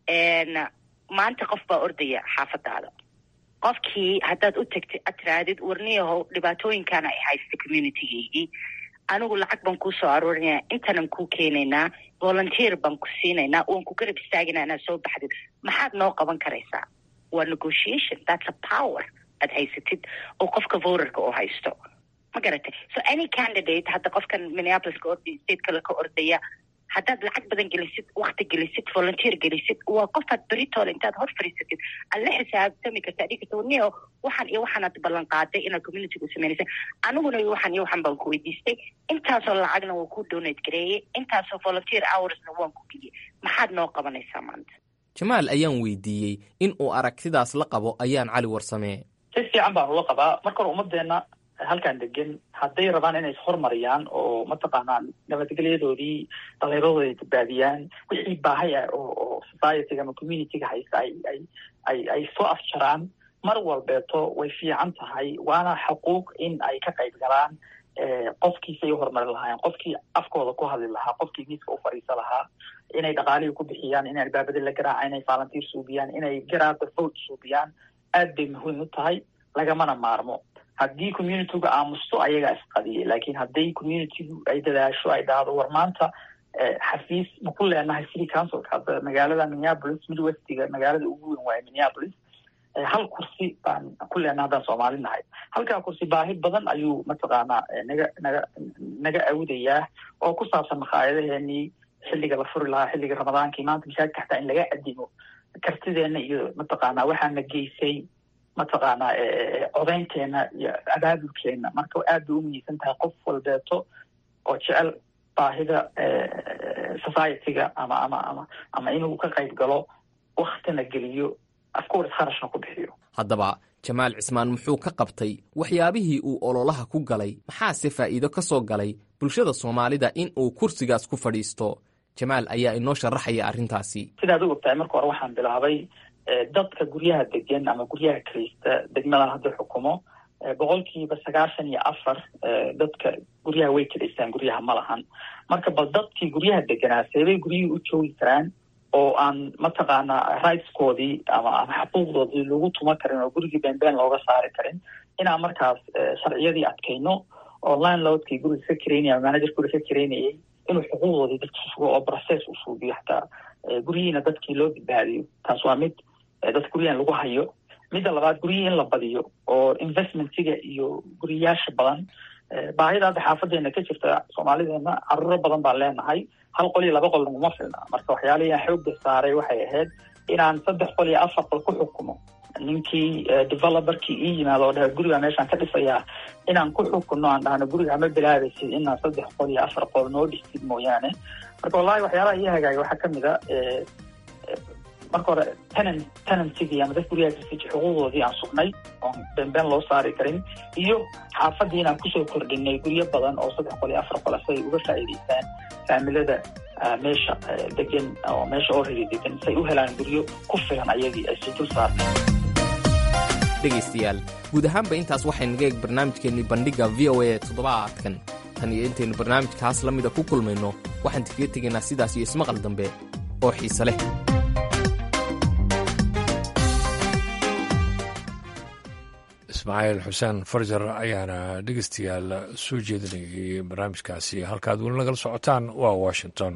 B: maanta qof baa ordaya xaafadaada qofkii haddaad u tagtid ad tiraadid warniyahow dhibaatooyinkaana ay haysta communitygeygii anigu lacag baan kuu soo aruurinaya intanan kuu keenaynaa volunteer baan ku siinaynaa waan ku garab istaagina inaad soo baxdid maxaad noo qaban karaysaa waa negotiation that's a power aad haysatid oo qofka voterka oo haysto ma garatay so any candidate hadda qofkan minneapolis ka ordaya state kale ka ordaya haddaad lacag badan gelisid wakti gelisid volunteer gelisid waa qofaad beritole intaad hor fariisatid aad la xisaabtami karta adhigi karta warniyo waxaan iyo waxaanaad ballan qaaday inaad communityga u samaynaysa aniguna waxaan iyo waxaan baan ku weydiistay intaasoo lacagna waa ku donate gareeyey intaasoo volunteer hoursna waan ku geliyey maxaad noo qabanaysaa maanta
G: jamaal ayaan weydiiyey in uu aragtidaas la qabo ayaan cali warsame
H: si fiican baan ula qabaa marka hore ummadeenna halkaan degan hadday rabaan inay ishormariyaan oo mataqaanaa nabadgelyadoodii dhalinyaradoodi ay badbaadiyaan wixii baahay ah oo oo societyga ama communityga haysta ay ay ay ay soo afjaraan mar walbeeto way fiican tahay waana xuquuq in ay ka qayb galaan qofkiisay uhorumari lahaayeen qofkii afkooda ku hadli lahaa qofkii miiska u fadhiisa lahaa inay dhaqaalihii ku bixiyaan inay albaabada la garaaca inay volunteer suubiyaan inay garaada vote suubiyaan aad bay muhiim u tahay lagamana maarmo haddii communityga aamusto ayagaa isqadiyay laakiin hadday communitygu ay dadaasho ay dhahdo war maanta xafiis ma ku leenahay city councilka hadda magaalada minneapolis midwestiga magaalada ugu weyn waaye minneapolis hal kursi baan ku leenahay haddaan soomaali nahay halkaa kursi baahi badan ayuu mataqaanaa naga naga naga awdayaa oo ku saabsan makhaayadaheenii xilliga la furi lahaa xilliga ramadaankii maanta masaajidka xataa in laga adimo kartideena iyo mataqaanaa waxaana geysay mataqaanaa codaynteena iyo abaabulkeena marka aad bay umiyeysan tahay qof walbeeto oo jecel baahida societyga ama ama ama ama inuu ka qayb galo waktina geliyo afcourse kharashna ku bixiyo
G: haddaba jamaal cismaan muxuu ka qabtay waxyaabihii uu ololaha ku galay maxaase faa'iido ka soo galay bulshada soomaalida in uu kursigaas ku fadhiisto jamaal ayaa inoo sharaxaya arrintaasi
H: sidaad u ogtahay marka hore waxaan bilaabay dadka guryaha degan ama guryaha kiraysta degmada hadda xukumo boqolkiiba sagaashan iyo afar dadka guryaha way kiraystaan guryaha ma lahan marka bal dadkii guryaha deganaa seebay guryihii u joogi karaan oo aan mataqaanaa rightskoodii ama ama xuquuqdoodii lagu tuma karin oo gurigii beenbeen looga saari karin inaan markaas sharciyadii adkayno oo landlordkii guriga ka kiraynaya ama manager guriga ka kiraynayay inuu xuquuqdoodii dadka sugo oo process u suubiyo hataa guryihiina dadkii loo badbaadiyo taas waa mid dadka guryahan lagu hayo midda labaad guryihii in la badiyo oo investmentiga iyo guriyaasha badan baahida hadda xaafadeena ka jirta soomaalideena caruuro badan baan leenahay hal qol iyo laba qol naguma filna marka waxyaalihii aan xoogga saaray waxay ahayd inaan saddex qol iyo afar qol ku xukumo ninkii developerkii ii yimaado oo dhaha guriga meeshaan ka dhisayaa inaan ku xukunno aan dhahno guriga ma bilaabaysid inaan saddex qol iyo afar qol noo dhistid mooyaane marka wallahi waxyaalaha ii hagaagay waxaa kamid a marka hore tenant tenantigii ama dad gurigaa kasiji xuquuqdoodii aan sugnay oon beenbeen loo saari karin iyo xaafadii inaan kusoo kordhinay guryo badan oo saddex qol iyo afar qol si ay uga faa'iidaystaan faamilada meesha degan oo meesha already degan si ay u helaan guryo ku filan ayagii ay si dul saarta
G: dhegaystayaal guud ahaanba intaas waxay naga eeg barnaamijkeennii bandhigga v o a toddobaadkan tan iyo intaynu barnaamijkaas la mida ku kulmayno waxaan kaga tegaynaa sidaas iyo ismaqal dambe oo xiise leh
A: ismaaciil xuseen farjar ayaana dhegeystayaal soo jeedinayay barnaamijkaasi halkaad weli nagala socotaan waa washington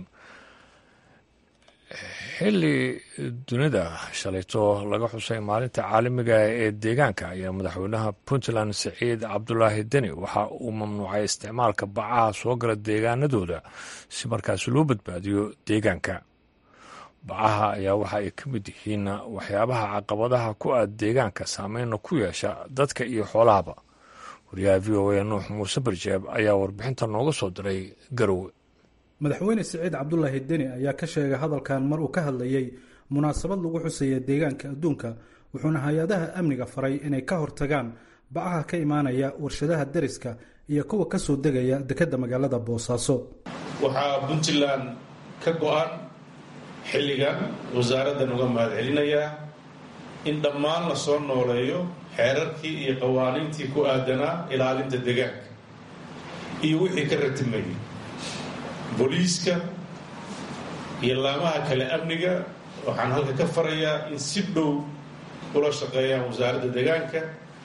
A: xilli dunida shalayto laga xusay maalinta caalamiga ee deegaanka ayaa madaxweynaha puntland siciid cabdulaahi deni waxa uu mamnuucay isticmaalka bacaha soo gala deegaanadooda si markaas loo badbaadiyo deegaanka bacaha ayaa waxa ay ka mid yihiin waxyaabaha caqabadaha ku aad deegaanka saameyna ku yeesha dadka iyo xoolahaba wariyaha v o a nuux muuse barjeeb ayaa warbixinta nooga soo diray garowe
I: madaxweyne siciid cabdulaahi deni ayaa ka sheegay hadalkan mar uu ka hadlayey munaasabad lagu xusaya deegaanka adduunka wuxuuna hay-adaha amniga faray inay ka hortagaan bacaha ka imaanaya warshadaha deriska iyo kuwa ka soo degaya dekedda magaalada boosaaso
J: waxaa puntland ka go-an xilligan wasaaraddan uga mahad celinayaa in dhammaan la soo nooleeyo xeerarkii iyo qawaaniintii ku aadanaa ilaalinta deegaanka iyo wixii ka ratimayay booliiska iyo laamaha kale amniga waxaan halka ka farayaa in si dhow ula shaqeeyaan wasaaradda deegaanka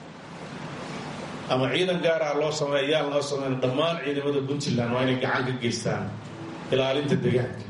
J: ama ciidan gaar ah loo sameey ayaan loo sameyn dhammaan ciidamada puntland waa inay gacan ka geystaan ilaalinta deegaanka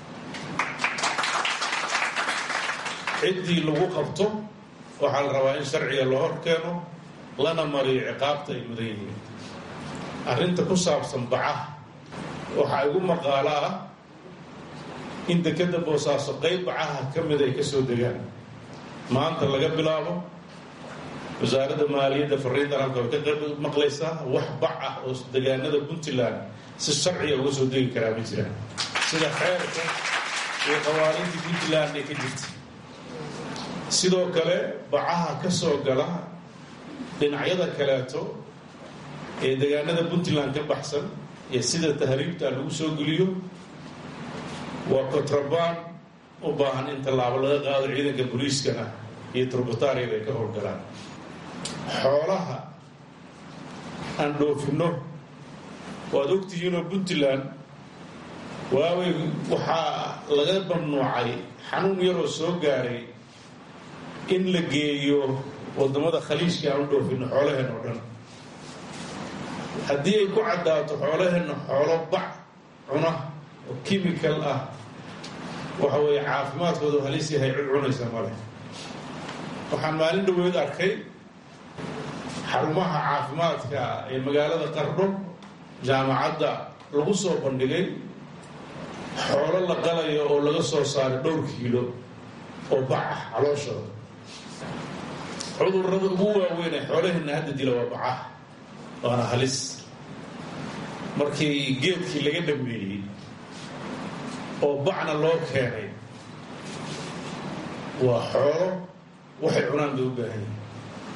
J: ciddii lagu qabto waxaa la rabaa in sharciga loo hor keeno lana mariyo ciqaabta ay mudan yihiin arrinta ku saabsan bacaha waxaa igu maqaalo ah in dekedda boosaaso qayb bacaha ka mida ay ka soo degaan maanta laga bilaabo wasaaradda maaliyadda fariintan halka way ka qayb maqlaysaa wax bac ah oo degaanada puntland si sharciga uga soo degi karaa ma jiraan sida xeerka iyo qawaaniintii puntland ay ka jirta sidoo kale bacaha ka soo gala dhinacyada kaleeto ee degaanada puntland ka baxsan iyo sida tahriibta lagu soo geliyo waa kontrabaan u baahan in tallaabo laga qaado ciidanka booliiskana iyo turbataariyada ay ka howlgalaan xoolaha aan dhoofinno waad ogtihiinoo puntland waawey waxaa laga mamnuucay xanuun yaroo soo gaaray in la geeyo wadamada khaliijka aan u dhoofinno xoolaheen oo dhan haddii ay ku caddaato xoolaheenna xoolo bac cuna oo kimikal ah waxa weeye caafimaadkoodu halis yahay cid cunaysa male waxaan maalin dhaweed arkay xarumaha caafimaadka ee magaalada qardho jaamacadda lagu soo bandhigay xoolo la qalayo oo laga soo saaray dhowr kiilo oo bac ah calooshooda cudurrada ugu waaweyn ee xoolaheenna hadda dila waa bacaha waana halis markii geedkii laga dhameeyey oo bacna loo keenay waa xoolo waxay cunaan bay u baahan yihin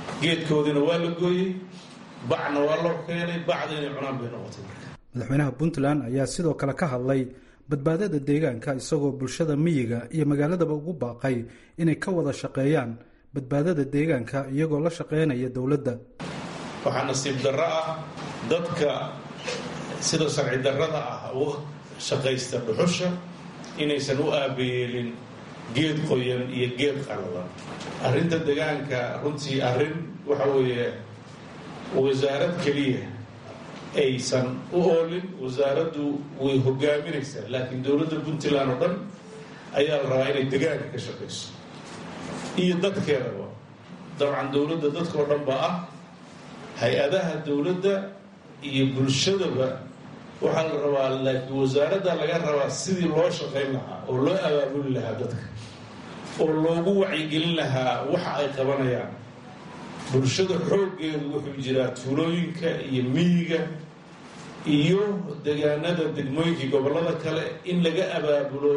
J: geedkoodiina waa la gooyey bacna waa loo keenay bacda inay cunaan bay noqotay marka
I: madaxweynaha puntland ayaa sidoo kale ka hadlay badbaadada deegaanka isagoo bulshada miyiga iyo magaaladaba ugu baaqay inay ka wada shaqeeyaan badbaadada deegaanka iyagoo la shaqeynaya dowladda
J: waxaa nasiib darro ah dadka sida sharci darrada ah u shaqaysta dhuxusha inaysan u aabayeelin geed qoyan iyo geed qalalan arrinta deegaanka runtii arrin waxa weeye wasaarad keliya aysan u oolin wasaaraddu way hogaaminaysaa laakiin dowladda puntland oo dhan ayaa la rabaa inay degaanka ka shaqayso iyo dadkeedaba dabcan dowladda dadka oo dhan ba ah hay-adaha dowladda iyo bulshadaba waxaa la rabaa laakiin wasaaradda laga rabaa sidii loo shaqayn lahaa oo loo abaabuli lahaa dadka oo loogu wacyigelin lahaa waxa ay qabanayaan bulshada xooggeedu wuxuu jiraa tuulooyinka iyo miyiga iyo degaanada degmooyinkii gobollada kale in laga abaabulo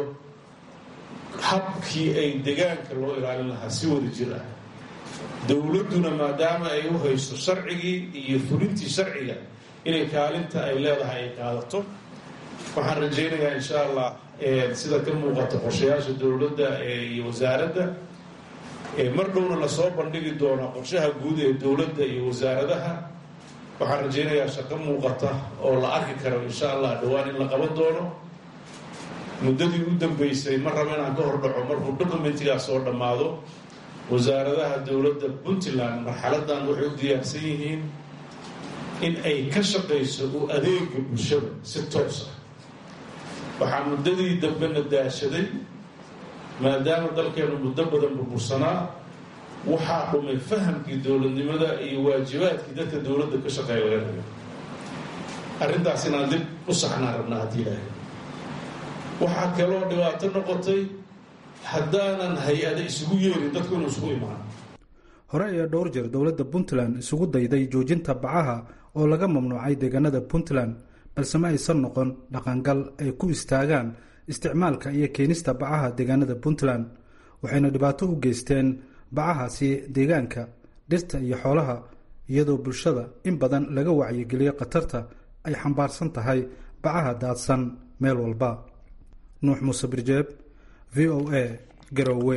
J: habkii ay degaanka loo ilaalin lahaa si wada jir ah dowladduna maadaama ay u haysto sharcigii iyo fulintii sharciga inay kaalinta ay leedahay ay qaadato waxaan rajaynayaa insha allah sida ka muuqata qorshayaasha dowladda iyo wasaaradda mar dhowna lasoo bandhigi doona qorshaha guud ee dowladda iyo wasaaradaha waxaan rajaynayaa shaqo muuqata oo la arki karo insha allah dhowaan in la qaban doono muddadii u dambeysay ma rabo inaan ka hordhaco markuu documentigaas oo dhammaado wasaaradaha dowladda puntland marxaladan waxay u diyaarsan yihiin in ay ka shaqayso u adeega bulshada si toos ah waxaa muddadii dambena daashaday maadaama dalkeenu muddo badan burbursanaa waxaa dhumay fahamkii dowladnimada iyo waajibaadkii dadka dowladda ka shaqeeya laga rabo arrintaas inaan dib u saxnaan rabnaa haddii ilaahay waxaa kaloo dhibaato noqotay haddaanan hay-ada isugu yeerin dadku inuu isugu imaan
I: hore ayaa dhowr jeer dowladda puntland isugu dayday joojinta bacaha oo laga mamnuucay deegaanada puntland balse ma aysan noqon dhaqangal ay ku istaagaan isticmaalka iyo keenista bacaha deegaanada puntland waxayna dhibaato u geysteen bacahaasi deegaanka dhirta iyo xoolaha iyadoo bulshada in badan laga wacyigeliyo khatarta ay xambaarsan tahay bacaha daadsan meel walba nuux muuse birjeeb v o a garowe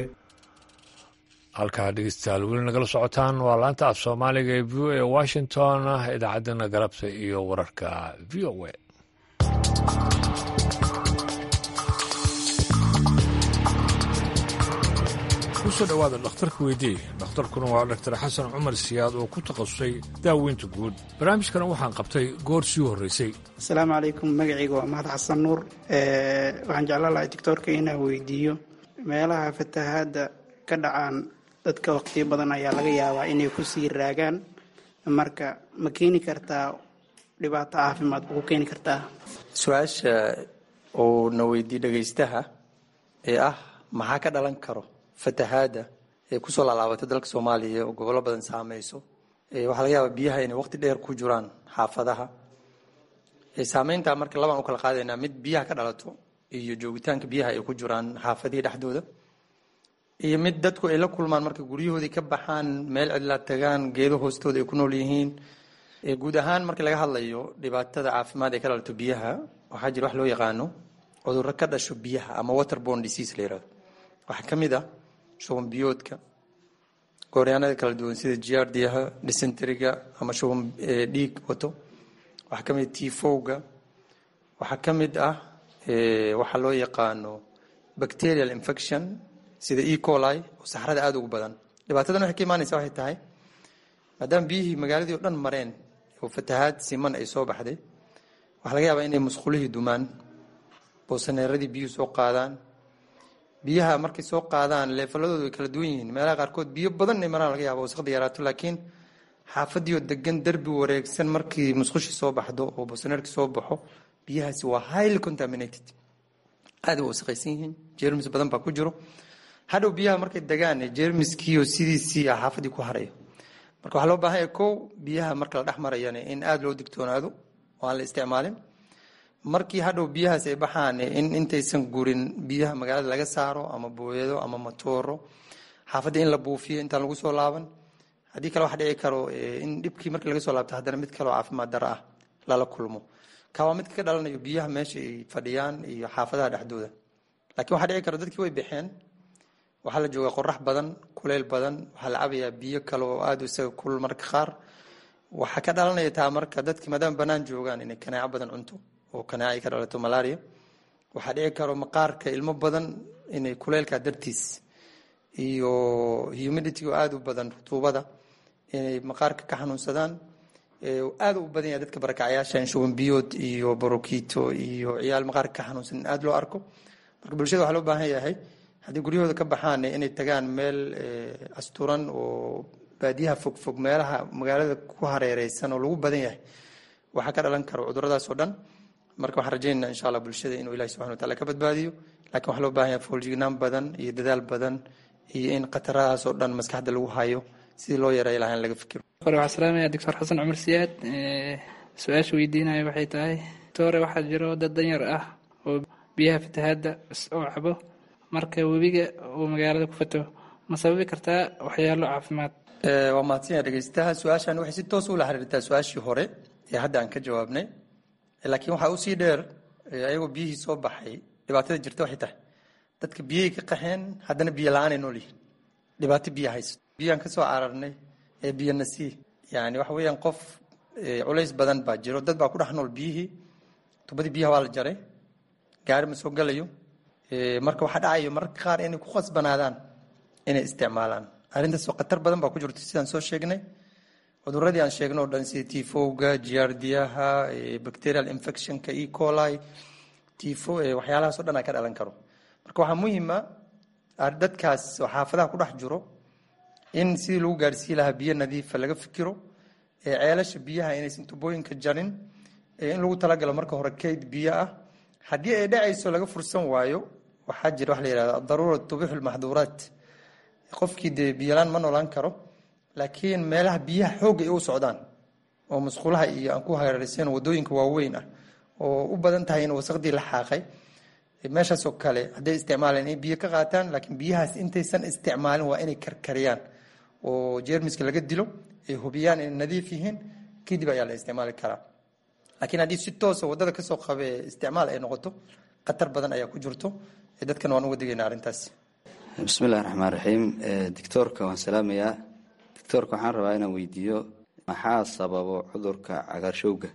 A: halkaa dhegeystayaal weli nagala socotaan waa laanta af soomaaliga ee v o a washington idaacaddana galabta iyo wararka v o a kusoo dhowaada dhakhtarka weydii dhakhtarkuna waa dhaktar xasan cumar siyaad oo ku takhasusay daaweynta guud barnaamijkana waxaan qabtay goor sii horreysay
K: asalaamu calaykum magacayga waa mahad xasan nuur waxaan jeclaan lahay doctoorka inaan weydiiyo meelaha fatahaadda ka dhacaan dadka waqtiyo badan ayaa laga yaabaa inay ku sii raagaan marka ma keeni kartaa dhibaato caafimaad ma ku keeni kartaa
L: su-aasha uu na weydiiye dhegaystaha ee ah maxaa ka dhalan karo fatahaadda ee kusoo laalaabatay dalka soomaaliya oo gobollo badan saameyso waxaa laga yaabaa biyaha inay waqti dheer ku jiraan xaafadaha saameynta marka labaan u kala qaadaynaa mid biyaha ka dhalato iyo joogitaanka biyaha ay ku jiraan xaafadihii dhexdooda iyo mid dadku ay la kulmaan marka guryahoodii ka baxaan meel cidlaa tagaan geedo hoostooda ay ku nool yihiin guud ahaan marka laga hadlayo dhibaatada caafimaad ee ka dhalato biyaha waxaa jira wax loo yaqaano cudurro ka dhasho biyaha ama waterborne disease la yirahdo waxaa ka mid ah shuban biyoodka gooryaanada kala duwan sida giardiyaha dysenteriga ama shuban dhiig wato waxaa ka mid tifowga waxaa ka mid ah waxaa loo yaqaano bacterial infection sida e coli oo saxrada aada ugu badan dhibaatadan waxay ka imaanaysa waxay tahay maadaama biyihii magaaladii o dhan mareen oo fatahaad siman ay soo baxday waxaa laga yaabaa inay musqulihii dumaan boosaneeradii biyuhu soo qaadaan biyaha markay soo qaadaan leefaladoodu way kala duwan yihiin meelaha qaarkood biyo badan inay maraan laga yaaba wasaqda yaraato laakiin xaafadii oo degan derbi wareegsan markii musqushii soo baxdo oo boosaneerkii soo baxo biyahaasi waa highly contaminated aada u wasaqaysan yihiin jermis badan baa ku jiro hadhow biyaha markay degaan jermiskiioo sidiisii ah xaafadii ku harayo marka waxaa loo baahan yahay kow biyaha marka la dhex marayana in aada loo digtoonaado oo aan la isticmaalin markii hadhow biyahaas ay baxaan in intaysan gurin biyaha magaalada laga saaro ama booyado ama matooro xaafadda in la buufiyo intaan lagu soo laaban haddii kale waxa dhici karo in dhibkii markii laga soo laabto haddana mid kaleo caafimaad daro ah lala kulmo ka waa midka ka dhalanayo biyaha meesha ay fadhiyaan iyo xaafadaha dhexdooda laakiin waxaa dhici karo dadkii way baxeen waxaa la joogaa qorax badan kuleyl badan waxaa la cabayaa biyo kale oo aada isaga kulul marka qaar waxaa ka dhalanaya taa marka dadki maadaama banaan joogaan inay kanaaco badan cunto oo kanaaco ay ka dhalato malaria waxaa dhici karo maqaarka ilmo badan inay kuleylka dartiis iyo humidity oo aada u badan rutuubada inay maqaarka ka xanuunsadaan aada u badan yahay dadka barakacyaasha shuban biyood iyo borokito iyo ciyaal maqaarka ka xanuunsan in aada loo arko marka bulshada waxaa loo baahan yahay haddii guryahooda ka baxaan inay tagaan meel asturan oo baadiyaha fogfog meelaha magaalada ku hareereysan oo lagu badan yahay waxaa ka dhalan karo cuduradaas oo dhan marka waxaan rajaynaa insha allah bulshada inuu ilahi subxana wataala ka badbaadiyo lakiin waxaa loo baahan yahay fooljignaan badan iyo dadaal badan iyo in khatarahaas oo dhan maskaxda lagu hayo sidii loo yareey lahaa in laga fikiro
M: hore waxaa salaamaya doctor xasan cumar siyaad su-aasha weydiinaya waxay tahay doctore waxaa jiro dad danyar ah oo biyaha fatahaadda oo cabo marka webiga uu magaalada ku fato ma sababi kartaa waxyaalo caafimaad
L: waa mahadsan yaha dhegeystaha su-aashan waxay si toos ula xiriirtaa su-aashii hore ee hadda aan ka jawaabnay laakiin waxaa usii dheer ayagoo biyihii soo baxay dhibaatada jirta waxay tahay dadka biyihii ka qaxeen haddana biyo la-aanay nool yihiin dhibaato biyo haysto biyaan ka soo cararnay ee biyo nasii yani waxa weeyaan qof culays badan baa jiro dad baa ku dhex nool biyihii tubadii biyaha waa la jaray gaari ma soo galayo marka waxaa dhacayo mararka qaar inay ku khasbanaadaan inay isticmaalaan arrintaas khatar badan baa ku jirto sidaan soo sheegnay cuduradii aan sheegno o dhan sida tifowga giardiyaha bacterial infectionka e coli tifo waxyaalahaas o dhan a ka dhalan karo marka waxaa muhiima dadkaas oo xaafadaha ku dhex jiro in sidii lagu gaarsiin lahaa biyo nadiifa laga fikiro ceelasha biyaha inaysan tubooyinka jarin in lagu talagalo marka hore kayd biyo ah haddii ay dhacayso laga fursan waayo waxaa jira waxa la yihahda daruura tubixu lmaxduuraat qofkii dee biyolaan ma noolaan karo laakiin meelaha biyaha xoogga ay u socdaan oo musqulaha iyo aan ku hareeraysan wadooyinka waaweyn ah oo u badan tahay in wasaqdii la xaaqay meeshaasoo kale hadday isticmaalaan inay biyo ka qaataan laakiin biyahaas intaysan isticmaalin waa inay karkariyaan oo jeermiska laga dilo ay hubiyaan inay nadiif yihiin kadib ayaa la isticmaali karaa laakiin haddii si toosa wadada kasoo qabe isticmaal ay noqoto khatar badan ayaa ku jirto dadkan waan uga digayna arrintaas
N: bismillahi raxmaan raxiim dictoorka waan salaamayaa dictoorka waxaan rabaa inaan weydiiyo maxaa sababo cudurka cagaarshowga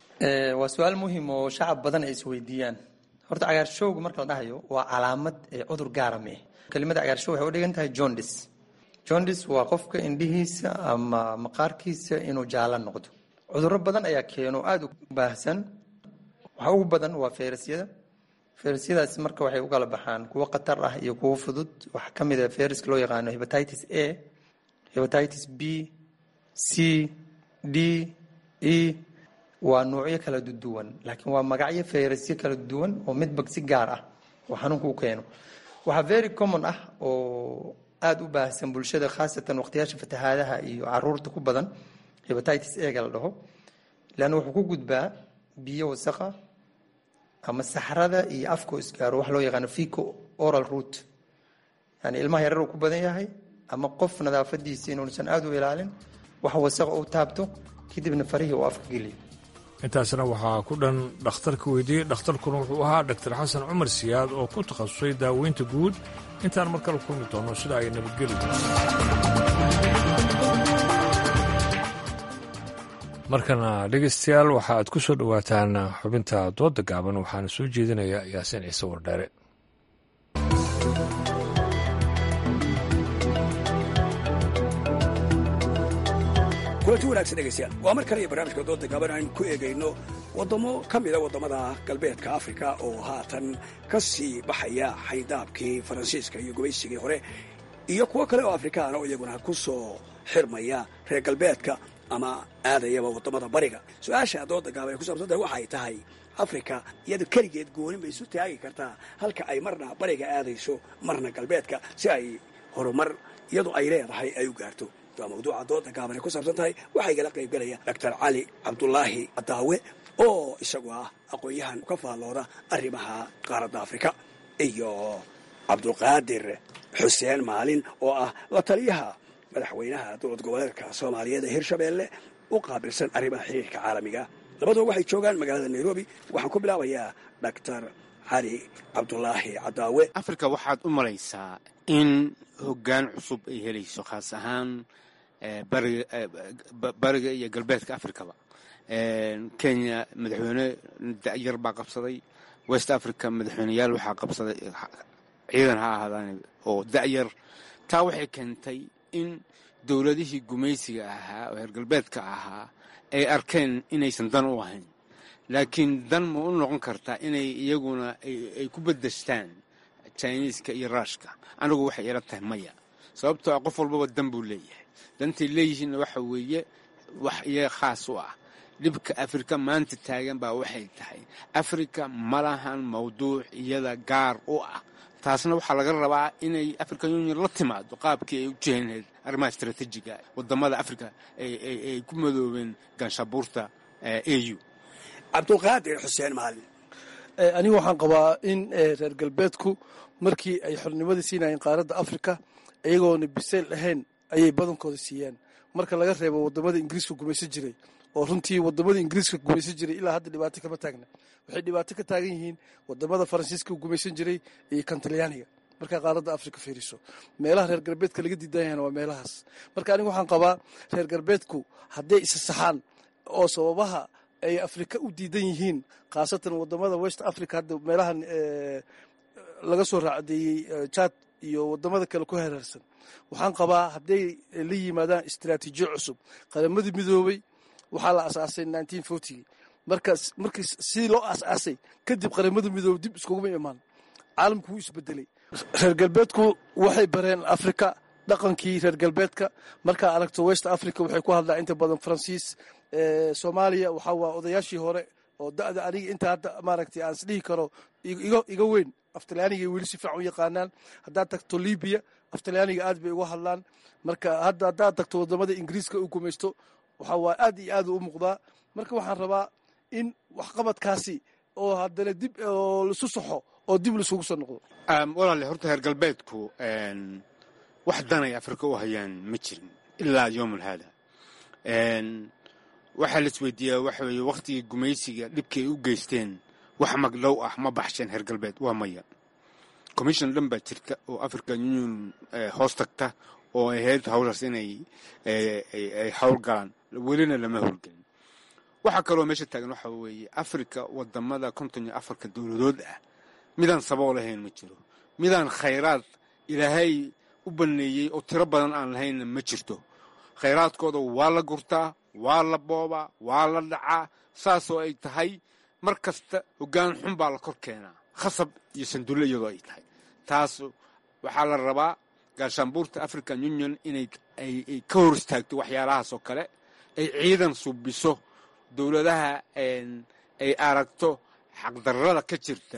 L: waa su-aal muhim oo shacab badan ay isweydiiyaan horta cagaarshowga marka la dhahayo waa calaamad cudur gaara mee kelimada cagaarshow waxay u dhigan tahay jondis jondis waa qofka indhihiisa ama maqaarkiisa inuu jaala noqdo cuduro badan ayaa keeno aada u baahsan waxa ugu badan waa fayrasyada fayrasyadaasi marka waxay u kala baxaan kuwo khatar ah iyo kuwo fudud waxaa ka mid a fayraska loo yaqaano hebatitis a hebatitis b c d e waa nuucyo kala duwan laakiin waa magacyo fayrasyo kala duwan oo midba si gaar ah oo xanuunka u keeno waxaa very common ah oo aada u baahsan bulshada khaasatan waqtiyaasha fatahaadaha iyo caruurta ku badan hebatitis ega la dhaho leanna wuxuu ku gudbaa biyo wasaqa ama saxrada iyo afkoo isgaaro wax loo yaqaano fico oral root yani ilmaha yarar uu ku badan yahay ama qof nadaafadiisa inuusan aada u ilaalin wax wasaqa uu taabto kadibna farihii uu afka geliyo
A: intaasna waxaa ku dhan dhakhtarka weydiiyey dhakhtarkuna wuxuu ahaa dhaktar xasan cumar siyaad oo ku takhasusay daaweynta guud intaan mar kale kulmi doono sida ay nabadgeli markana dhegaystayaal waxa aad ku soo dhowaataan xubinta dooda gaaban waxaana soo jeedinaya yaasiin ciise wardheere
O: kulanti wanaagsan dhegaystayaal waa mar kale iyo barnaamijka dooda gaaban aynu ku eegayno waddamo ka mida waddamada galbeedka afrika oo haatan ka sii baxaya xaydaabkii faransiiska iyo gubaysigii hore iyo kuwo kale oo afrikaana oo iyaguna ku soo xirmaya reer galbeedka ama aadayaba waddamada bariga su-aasha dooda gaaban ay ku saabsan tahay waxay tahay afrika iyadu keligeed goonin bay isu taagi kartaa halka ay marna bariga aadayso marna galbeedka si ay horumar iyadu ay leedahay ay u gaarto waa mawduuca dooda gaaban ay ku saabsan tahay waxaa igala qaybgelaya doctor cali cabdulaahi adaawe oo isagu ah aqoon-yahan ka faallooda arrimaha qaaradda afrika iyo cabdulqaadir xuseen maalin oo ah la taliyaha madaxweynaha dowlad goboleedka soomaaliyeed ee hirshabeelle u qaabilsan arrimaha xiriirka caalamiga labaduba waxay joogaan magaalada nairobi waxaan ku bilaabayaa doctor cali cabdulaahi cadaawe
P: afrika waxaad u malaysaa in hoggaan cusub ay helayso khaas ahaan bariga iyo galbeedka afrikaba kenya madaxweyne da'yar baa qabsaday west africa madaxweyneyaal waxaa qabsaday ciidan ha ahaadaan oo da'yar taa waxay keentay in dowladihii gumaysiga ahaa oo heer galbeedka ahaa ay arkeen inaysan dan u ahayn laakiin dan ma u noqon kartaa inay iyaguna ay ku bedeshtaan jiniiska iyo ruushka anigu waxay ila tahay maya sababtoo ah qof walbaba dan buu leeyahay dantay leeyihiinna waxa weeye wax iyaga khaas u ah dhibka afrika maanta taagan baa waxay tahay afrika ma lahan mawduuc iyada gaar u ah taasna waxaa laga rabaa inay african union la timaado qaabkii ay u jeheenayd arrimaha istraatiijiga wadamada africa ay ku madoobeen ganshabuurta au
O: cabdulqaadir xuseen maalin
Q: anigu waxaan qabaa in reer galbeedku markii ay xornimadii siinayeen qaaradda afrika iyagoona bisayl ahayn ayay badankooda siiyeen marka laga reebo wadamada ingiriiska gumaysan jiray oo runtii wadamada ingiriiska gumaysan jiray ilaa hadda dhibaato kama taagna waxay dhibaato ka taagan yihiin wadamada faransiiska gumaysan jiray iyo kan talyaaniga markaa qaaradda afrika fiiriso meelaha reer galbeedka laga diidan yahana waa meelahaas marka anigu waxaan qabaa reer galbeedku hadday isa saxaan oo sababaha ay afrika u diidan yihiin khaasatan wadamada west africa hadda meelahan laga soo raacdeeyey jad iyo wadamada kale ku hareersan waxaan qabaa hadday la yimaadaan istraatiijiyo cusub qaramadii midoobay waxaa la asaasay nineteen fortygii markaas markii sidii loo asaasay kadib qaramada midoobay dib iskuguma imaan caalamku wuu isbedelay reer galbeedku waxay bareen afrika dhaqankii reer galbeedka markaa aragto west africa waxay ku hadlaa inta badan faransiis soomaaliya waxaa waa odayaashii hore oo da'da aniga inta hadda maaragtay aan isdhihi karo iga weyn aftalyaaniga weli si fiican u yaqaanaan haddaad tagto libiya aftalyaaniga aad bay uga hadlaan marka hadda haddaad tagto wadamada ingiriiska u gumaysto waxaa waa aad iyo aad u muuqdaa marka waxaan rabaa in waxqabadkaasi oo haddana dib oo laisu saxo oo dib laisugu soo noqdo
P: walaale horta reer galbeedku wax danay afrika u hayaan ma jirin ilaa yowmul haada waxaa la isweydiiyaa waxa weeye wakhtigii gumaysiga dhibkii ay u geysteen wax magdhow ah ma baxsheen reer galbeed waa maya commission dhan baa jirta oo african union hoos tagta oo ay ahayd hawshaas inay ay hawl galaan welina lama howlgelin waxaa kaloo meesha taagan waxa weeye africa wadamada konton iyo afarka dowladood ah midaan sabool ahayn ma jiro midaan khayraad ilaahay u baneeyey oo tiro badan aan lahaynna ma jirto khayraadkooda waa la gurtaa waa la boobaa waa la dhacaa saasoo ay tahay mar kasta hoggaan xun baa la kor keenaa khasab iyo sandulle iyadoo ay tahay taas waxaa la rabaa gaashaanbuurta african union inay ay ka hor istaagto waxyaalahaas oo kale ay ciidan subiso dowladaha ay aragto xaqdarrada ka jirta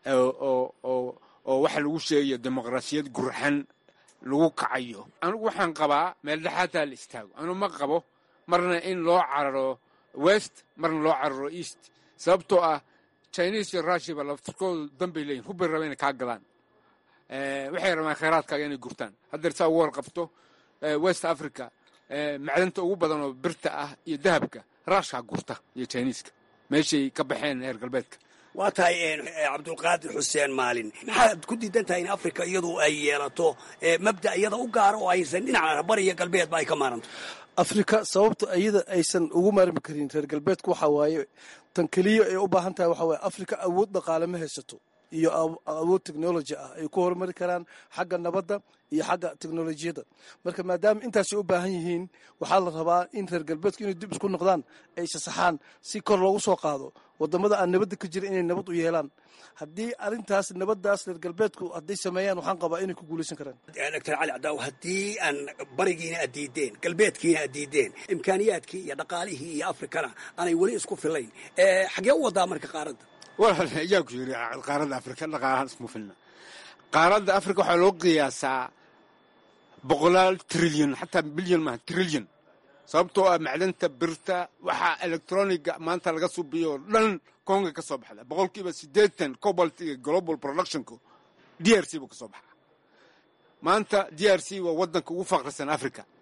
P: oo waxa lagu sheegayo dimuqraasiyad gurxan lagu kacayo anigu waxaan qabaa meel dhexaataa la istaago anu ma qabo marna in loo cararo west marna loo cararo east sababtoo ah chinese iyo rushiaba laftirkoodu danbay leeyihin hubbay raba inay kaa gadaan waxay rabaan khayraadkaaga inay gurtaan haddeer saa ugu warqabto west africa macdanta ugu badan oo birta ah iyo dahabka rushkaa gurta iyo chineeska meeshay ka baxeen reer galbeedka
O: waa tahay cabdulqaadir xuseen maalin maxaad ku diidan tahay in africa iyadu ay yeelato mabda iyada u gaara oo aysan dhinaca bari iyo galbeedba ay ka maaranto
Q: afrika sababta iyada aysan ugu maarmi karin reer galbeedka waxaa waaye tan keliya ay u baahan tahay waxaa waaye afrika awood dhaqaale ma haysato iyo awood technology ah ay ku horumari karaan xagga nabadda iyo xagga teknolojiyadda marka maadaama intaasay u baahan yihiin waxaa la rabaa in reer galbeedku inay dib isku noqdaan ay sasaxaan si kor loogu soo qaado wadamada aan nabadda ka jira inay nabad u yeelaan haddii arintaas nabadaas reer galbeedku hadday sameeyaan waxaan qabaa inay ku guulaysan karaan
O: doctor cali cadaaw haddii aan barigiina aad diideen galbeedkiina aad diideen imkaaniyaadkii iyo dhaqaalihii iyo afrikana aanay weli isku filayn xagee u wadaa marka qaaradda
P: walaal ayaa ku yiri qaaradda afrika dhaqaalahaan ismu filna qaaradda afrika waxaa loo qiyaasaa boqolaal trilyan xataa bilyan maaha trilyan sababtoo ah macdanta birta waxaa electroniga maanta laga subiyo oo dhan konga ka soo baxda boqolkiiba siddeetan cobaltiga global productionka d r c buu ka soo baxaa maanta d r c waa waddanka ugu faqrisan africa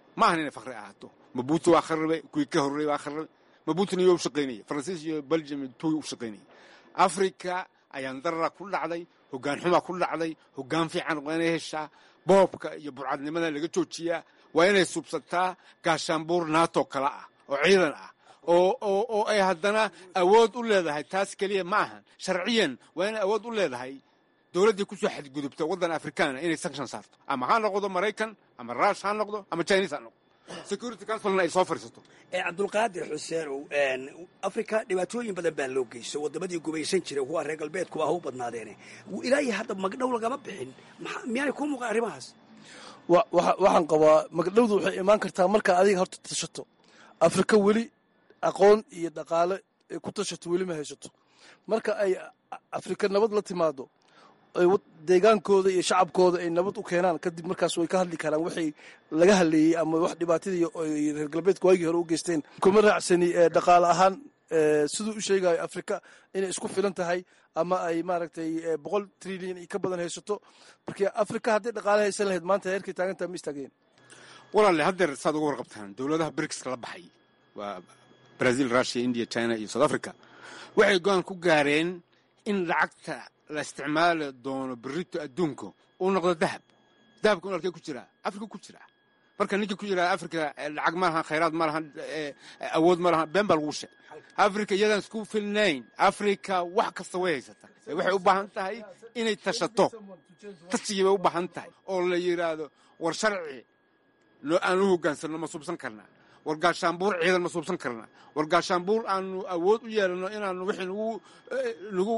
P: ma ahan inay fakri ahaato mabuuto waa kharibay kuwii ka horreeyey waa kharibay mabuutona iyo u shaqaynaya faransiis iyo belgium iyo tuwi u shaqaynaya afrika ayaan darara ku dhacday hoggaan xumaa ku dhacday hoggaan fiican waa inay heshaa boobka iyo burcadnimada laga joojiyaa waa inay subsataa gaashaanbuur naato kale ah oo ciidan ah oo oo oo ay haddana awood u leedahay taas keliya ma ahan sharciyan waa inay awood u leedahay dowladdii ku soo xadgudubta waddan afrikaana inay sanction saarto ama ha noqdo maraykan ama rush ha noqdo ama chinese ha noqdo security councilna ay soo fadhiisato
O: cabdulqaadir xuseenow afrika dhibaatooyin badan baa loo geysto wadamadii gumaysan jiray kuwa reer galbeedkuba ha u badnaadeene ilaahi hadda magdhow lagama bixin miyaanay kuu muuqan arrimahaas
Q: waxaan qabaa magdhowdu waxay imaan kartaa markaa adiga horta tashato afrika weli aqoon iyo dhaqaale ay ku tashato weli ma haysato marka ay afrika nabad la timaado deegaankooda iyo shacabkooda ay nabad u keenaan kadib markaas way ka hadli karaan waxay laga hadleeyey ama wax dhibaatadii reer galbeedka waagii hore u geysteen kuma raacsani dhaqaale ahaan siduu u sheegayo afrika inay isku filan tahay ama ay maaragtay boqol trilyan iyo ka badan haysato marka afrika hadday dhaqaale haysan lahayd maanta heerkay taagantaha ma istaageen
P: walaale haddeer saad uga warqabtaan dowladaha brigska la baxay waa brazil russia india china iyo south africa waxay go-aan ku gaareen in lacagta la isticmaali doono berito adduunka uu noqdo dahab dahabka un halkee ku jiraa afrika ku jiraa marka ninkii ku jiraa afrika lacag ma lahan khayraad ma lahan awood ma lahan been baa lagu sheeg afrika iyadaan isku filnayn afrika wax kasta way haysata waxay u baahan tahay inay tashato tasigii bay u baahan tahay oo la yidhaahdo war sharci aan u hoggaansanno ma subsan karnaa war gaashaanbuur ciidan ma suubsan karna war gaashaanbuur aanu awood u yeelano inaanu wixii nagu nagu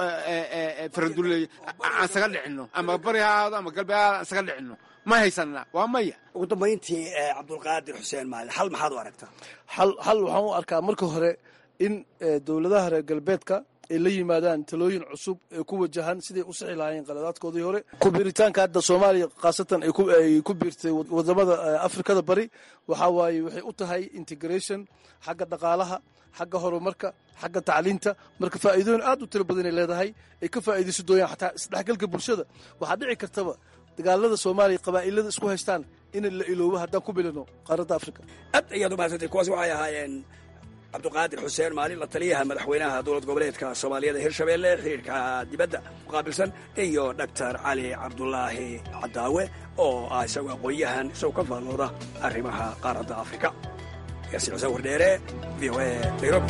P: faraduleey aan isaga dhicinno ama bari ha ahaado ama galbeed ha ahaado aan isaga dhicinno ma haysanaa waa maya
O: ugu dambayntii cabdulqaadir xuseen maalin xal maxaad u aragtaa
Q: xal xal waxaan u arkaa marka hore in dowladaha reer galbeedka ay la yimaadaan talooyin cusub ee ku wajahan siday u sixi lahaayeen qaladaadkoodii hore kubiritaanka hadda soomaaliya khaasatan ay ku biirtay wadamada afrikada bari waxaa waaye waxay u tahay integration xagga dhaqaalaha xagga horumarka xagga tacliinta marka faa'iidooyin aad u tiro badanay leedahay ay ka faa'iidayso dooyaan xataa isdhexgalka bulshada waxaa dhici kartaba dagaalada soomaaliya qabaa'ilada isku haystaan in la iloobo haddaan ku bilino qaaradda afrika
O: aad ayaad u mahadsantay kuwaas waxay ahaayeen cabduqaadir xuseen maalin la taliyaha madaxweynaha dowlad goboleedka soomaaliyada hirshabeelle xiriirka dibadda muqaabilsan iyo doctor cali cabdulaahi cadaawe oo ah isagoo aqoon-yahan isagoo ka faallooda arrimaha qaaradda afrika yaasi xuseen wardheere v o a nairobi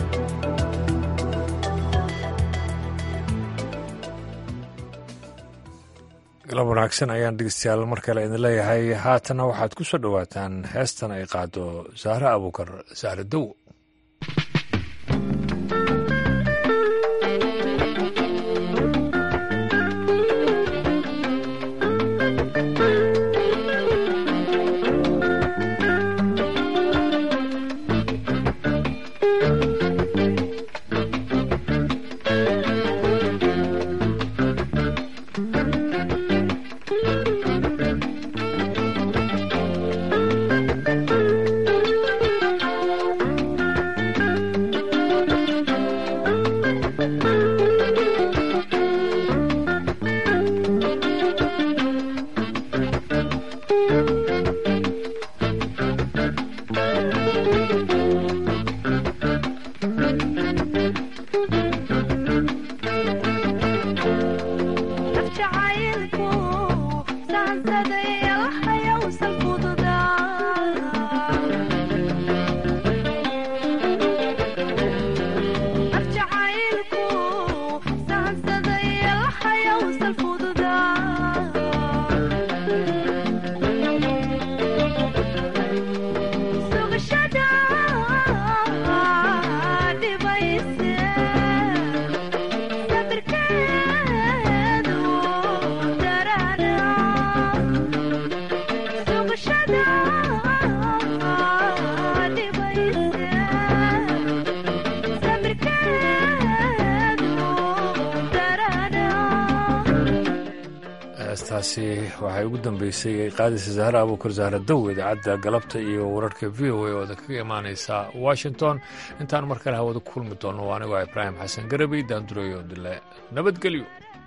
A: galab wanaagsan ayaan dhegeystayaal mar kale idin leeyahay haatana waxaad ku soo dhowaataan heestan ay qaado saare abuukar saare dow heestaasi waxay ugu dambeysay qaadisa zahra abuukar zahra dow idaacadda galabta iyo wararka v o a ooda kaga imaaneysa washington intaan mar kale hawada ku kulmi doono anigoo ibraahim xasan garabey daandureyo dile nabadgelyo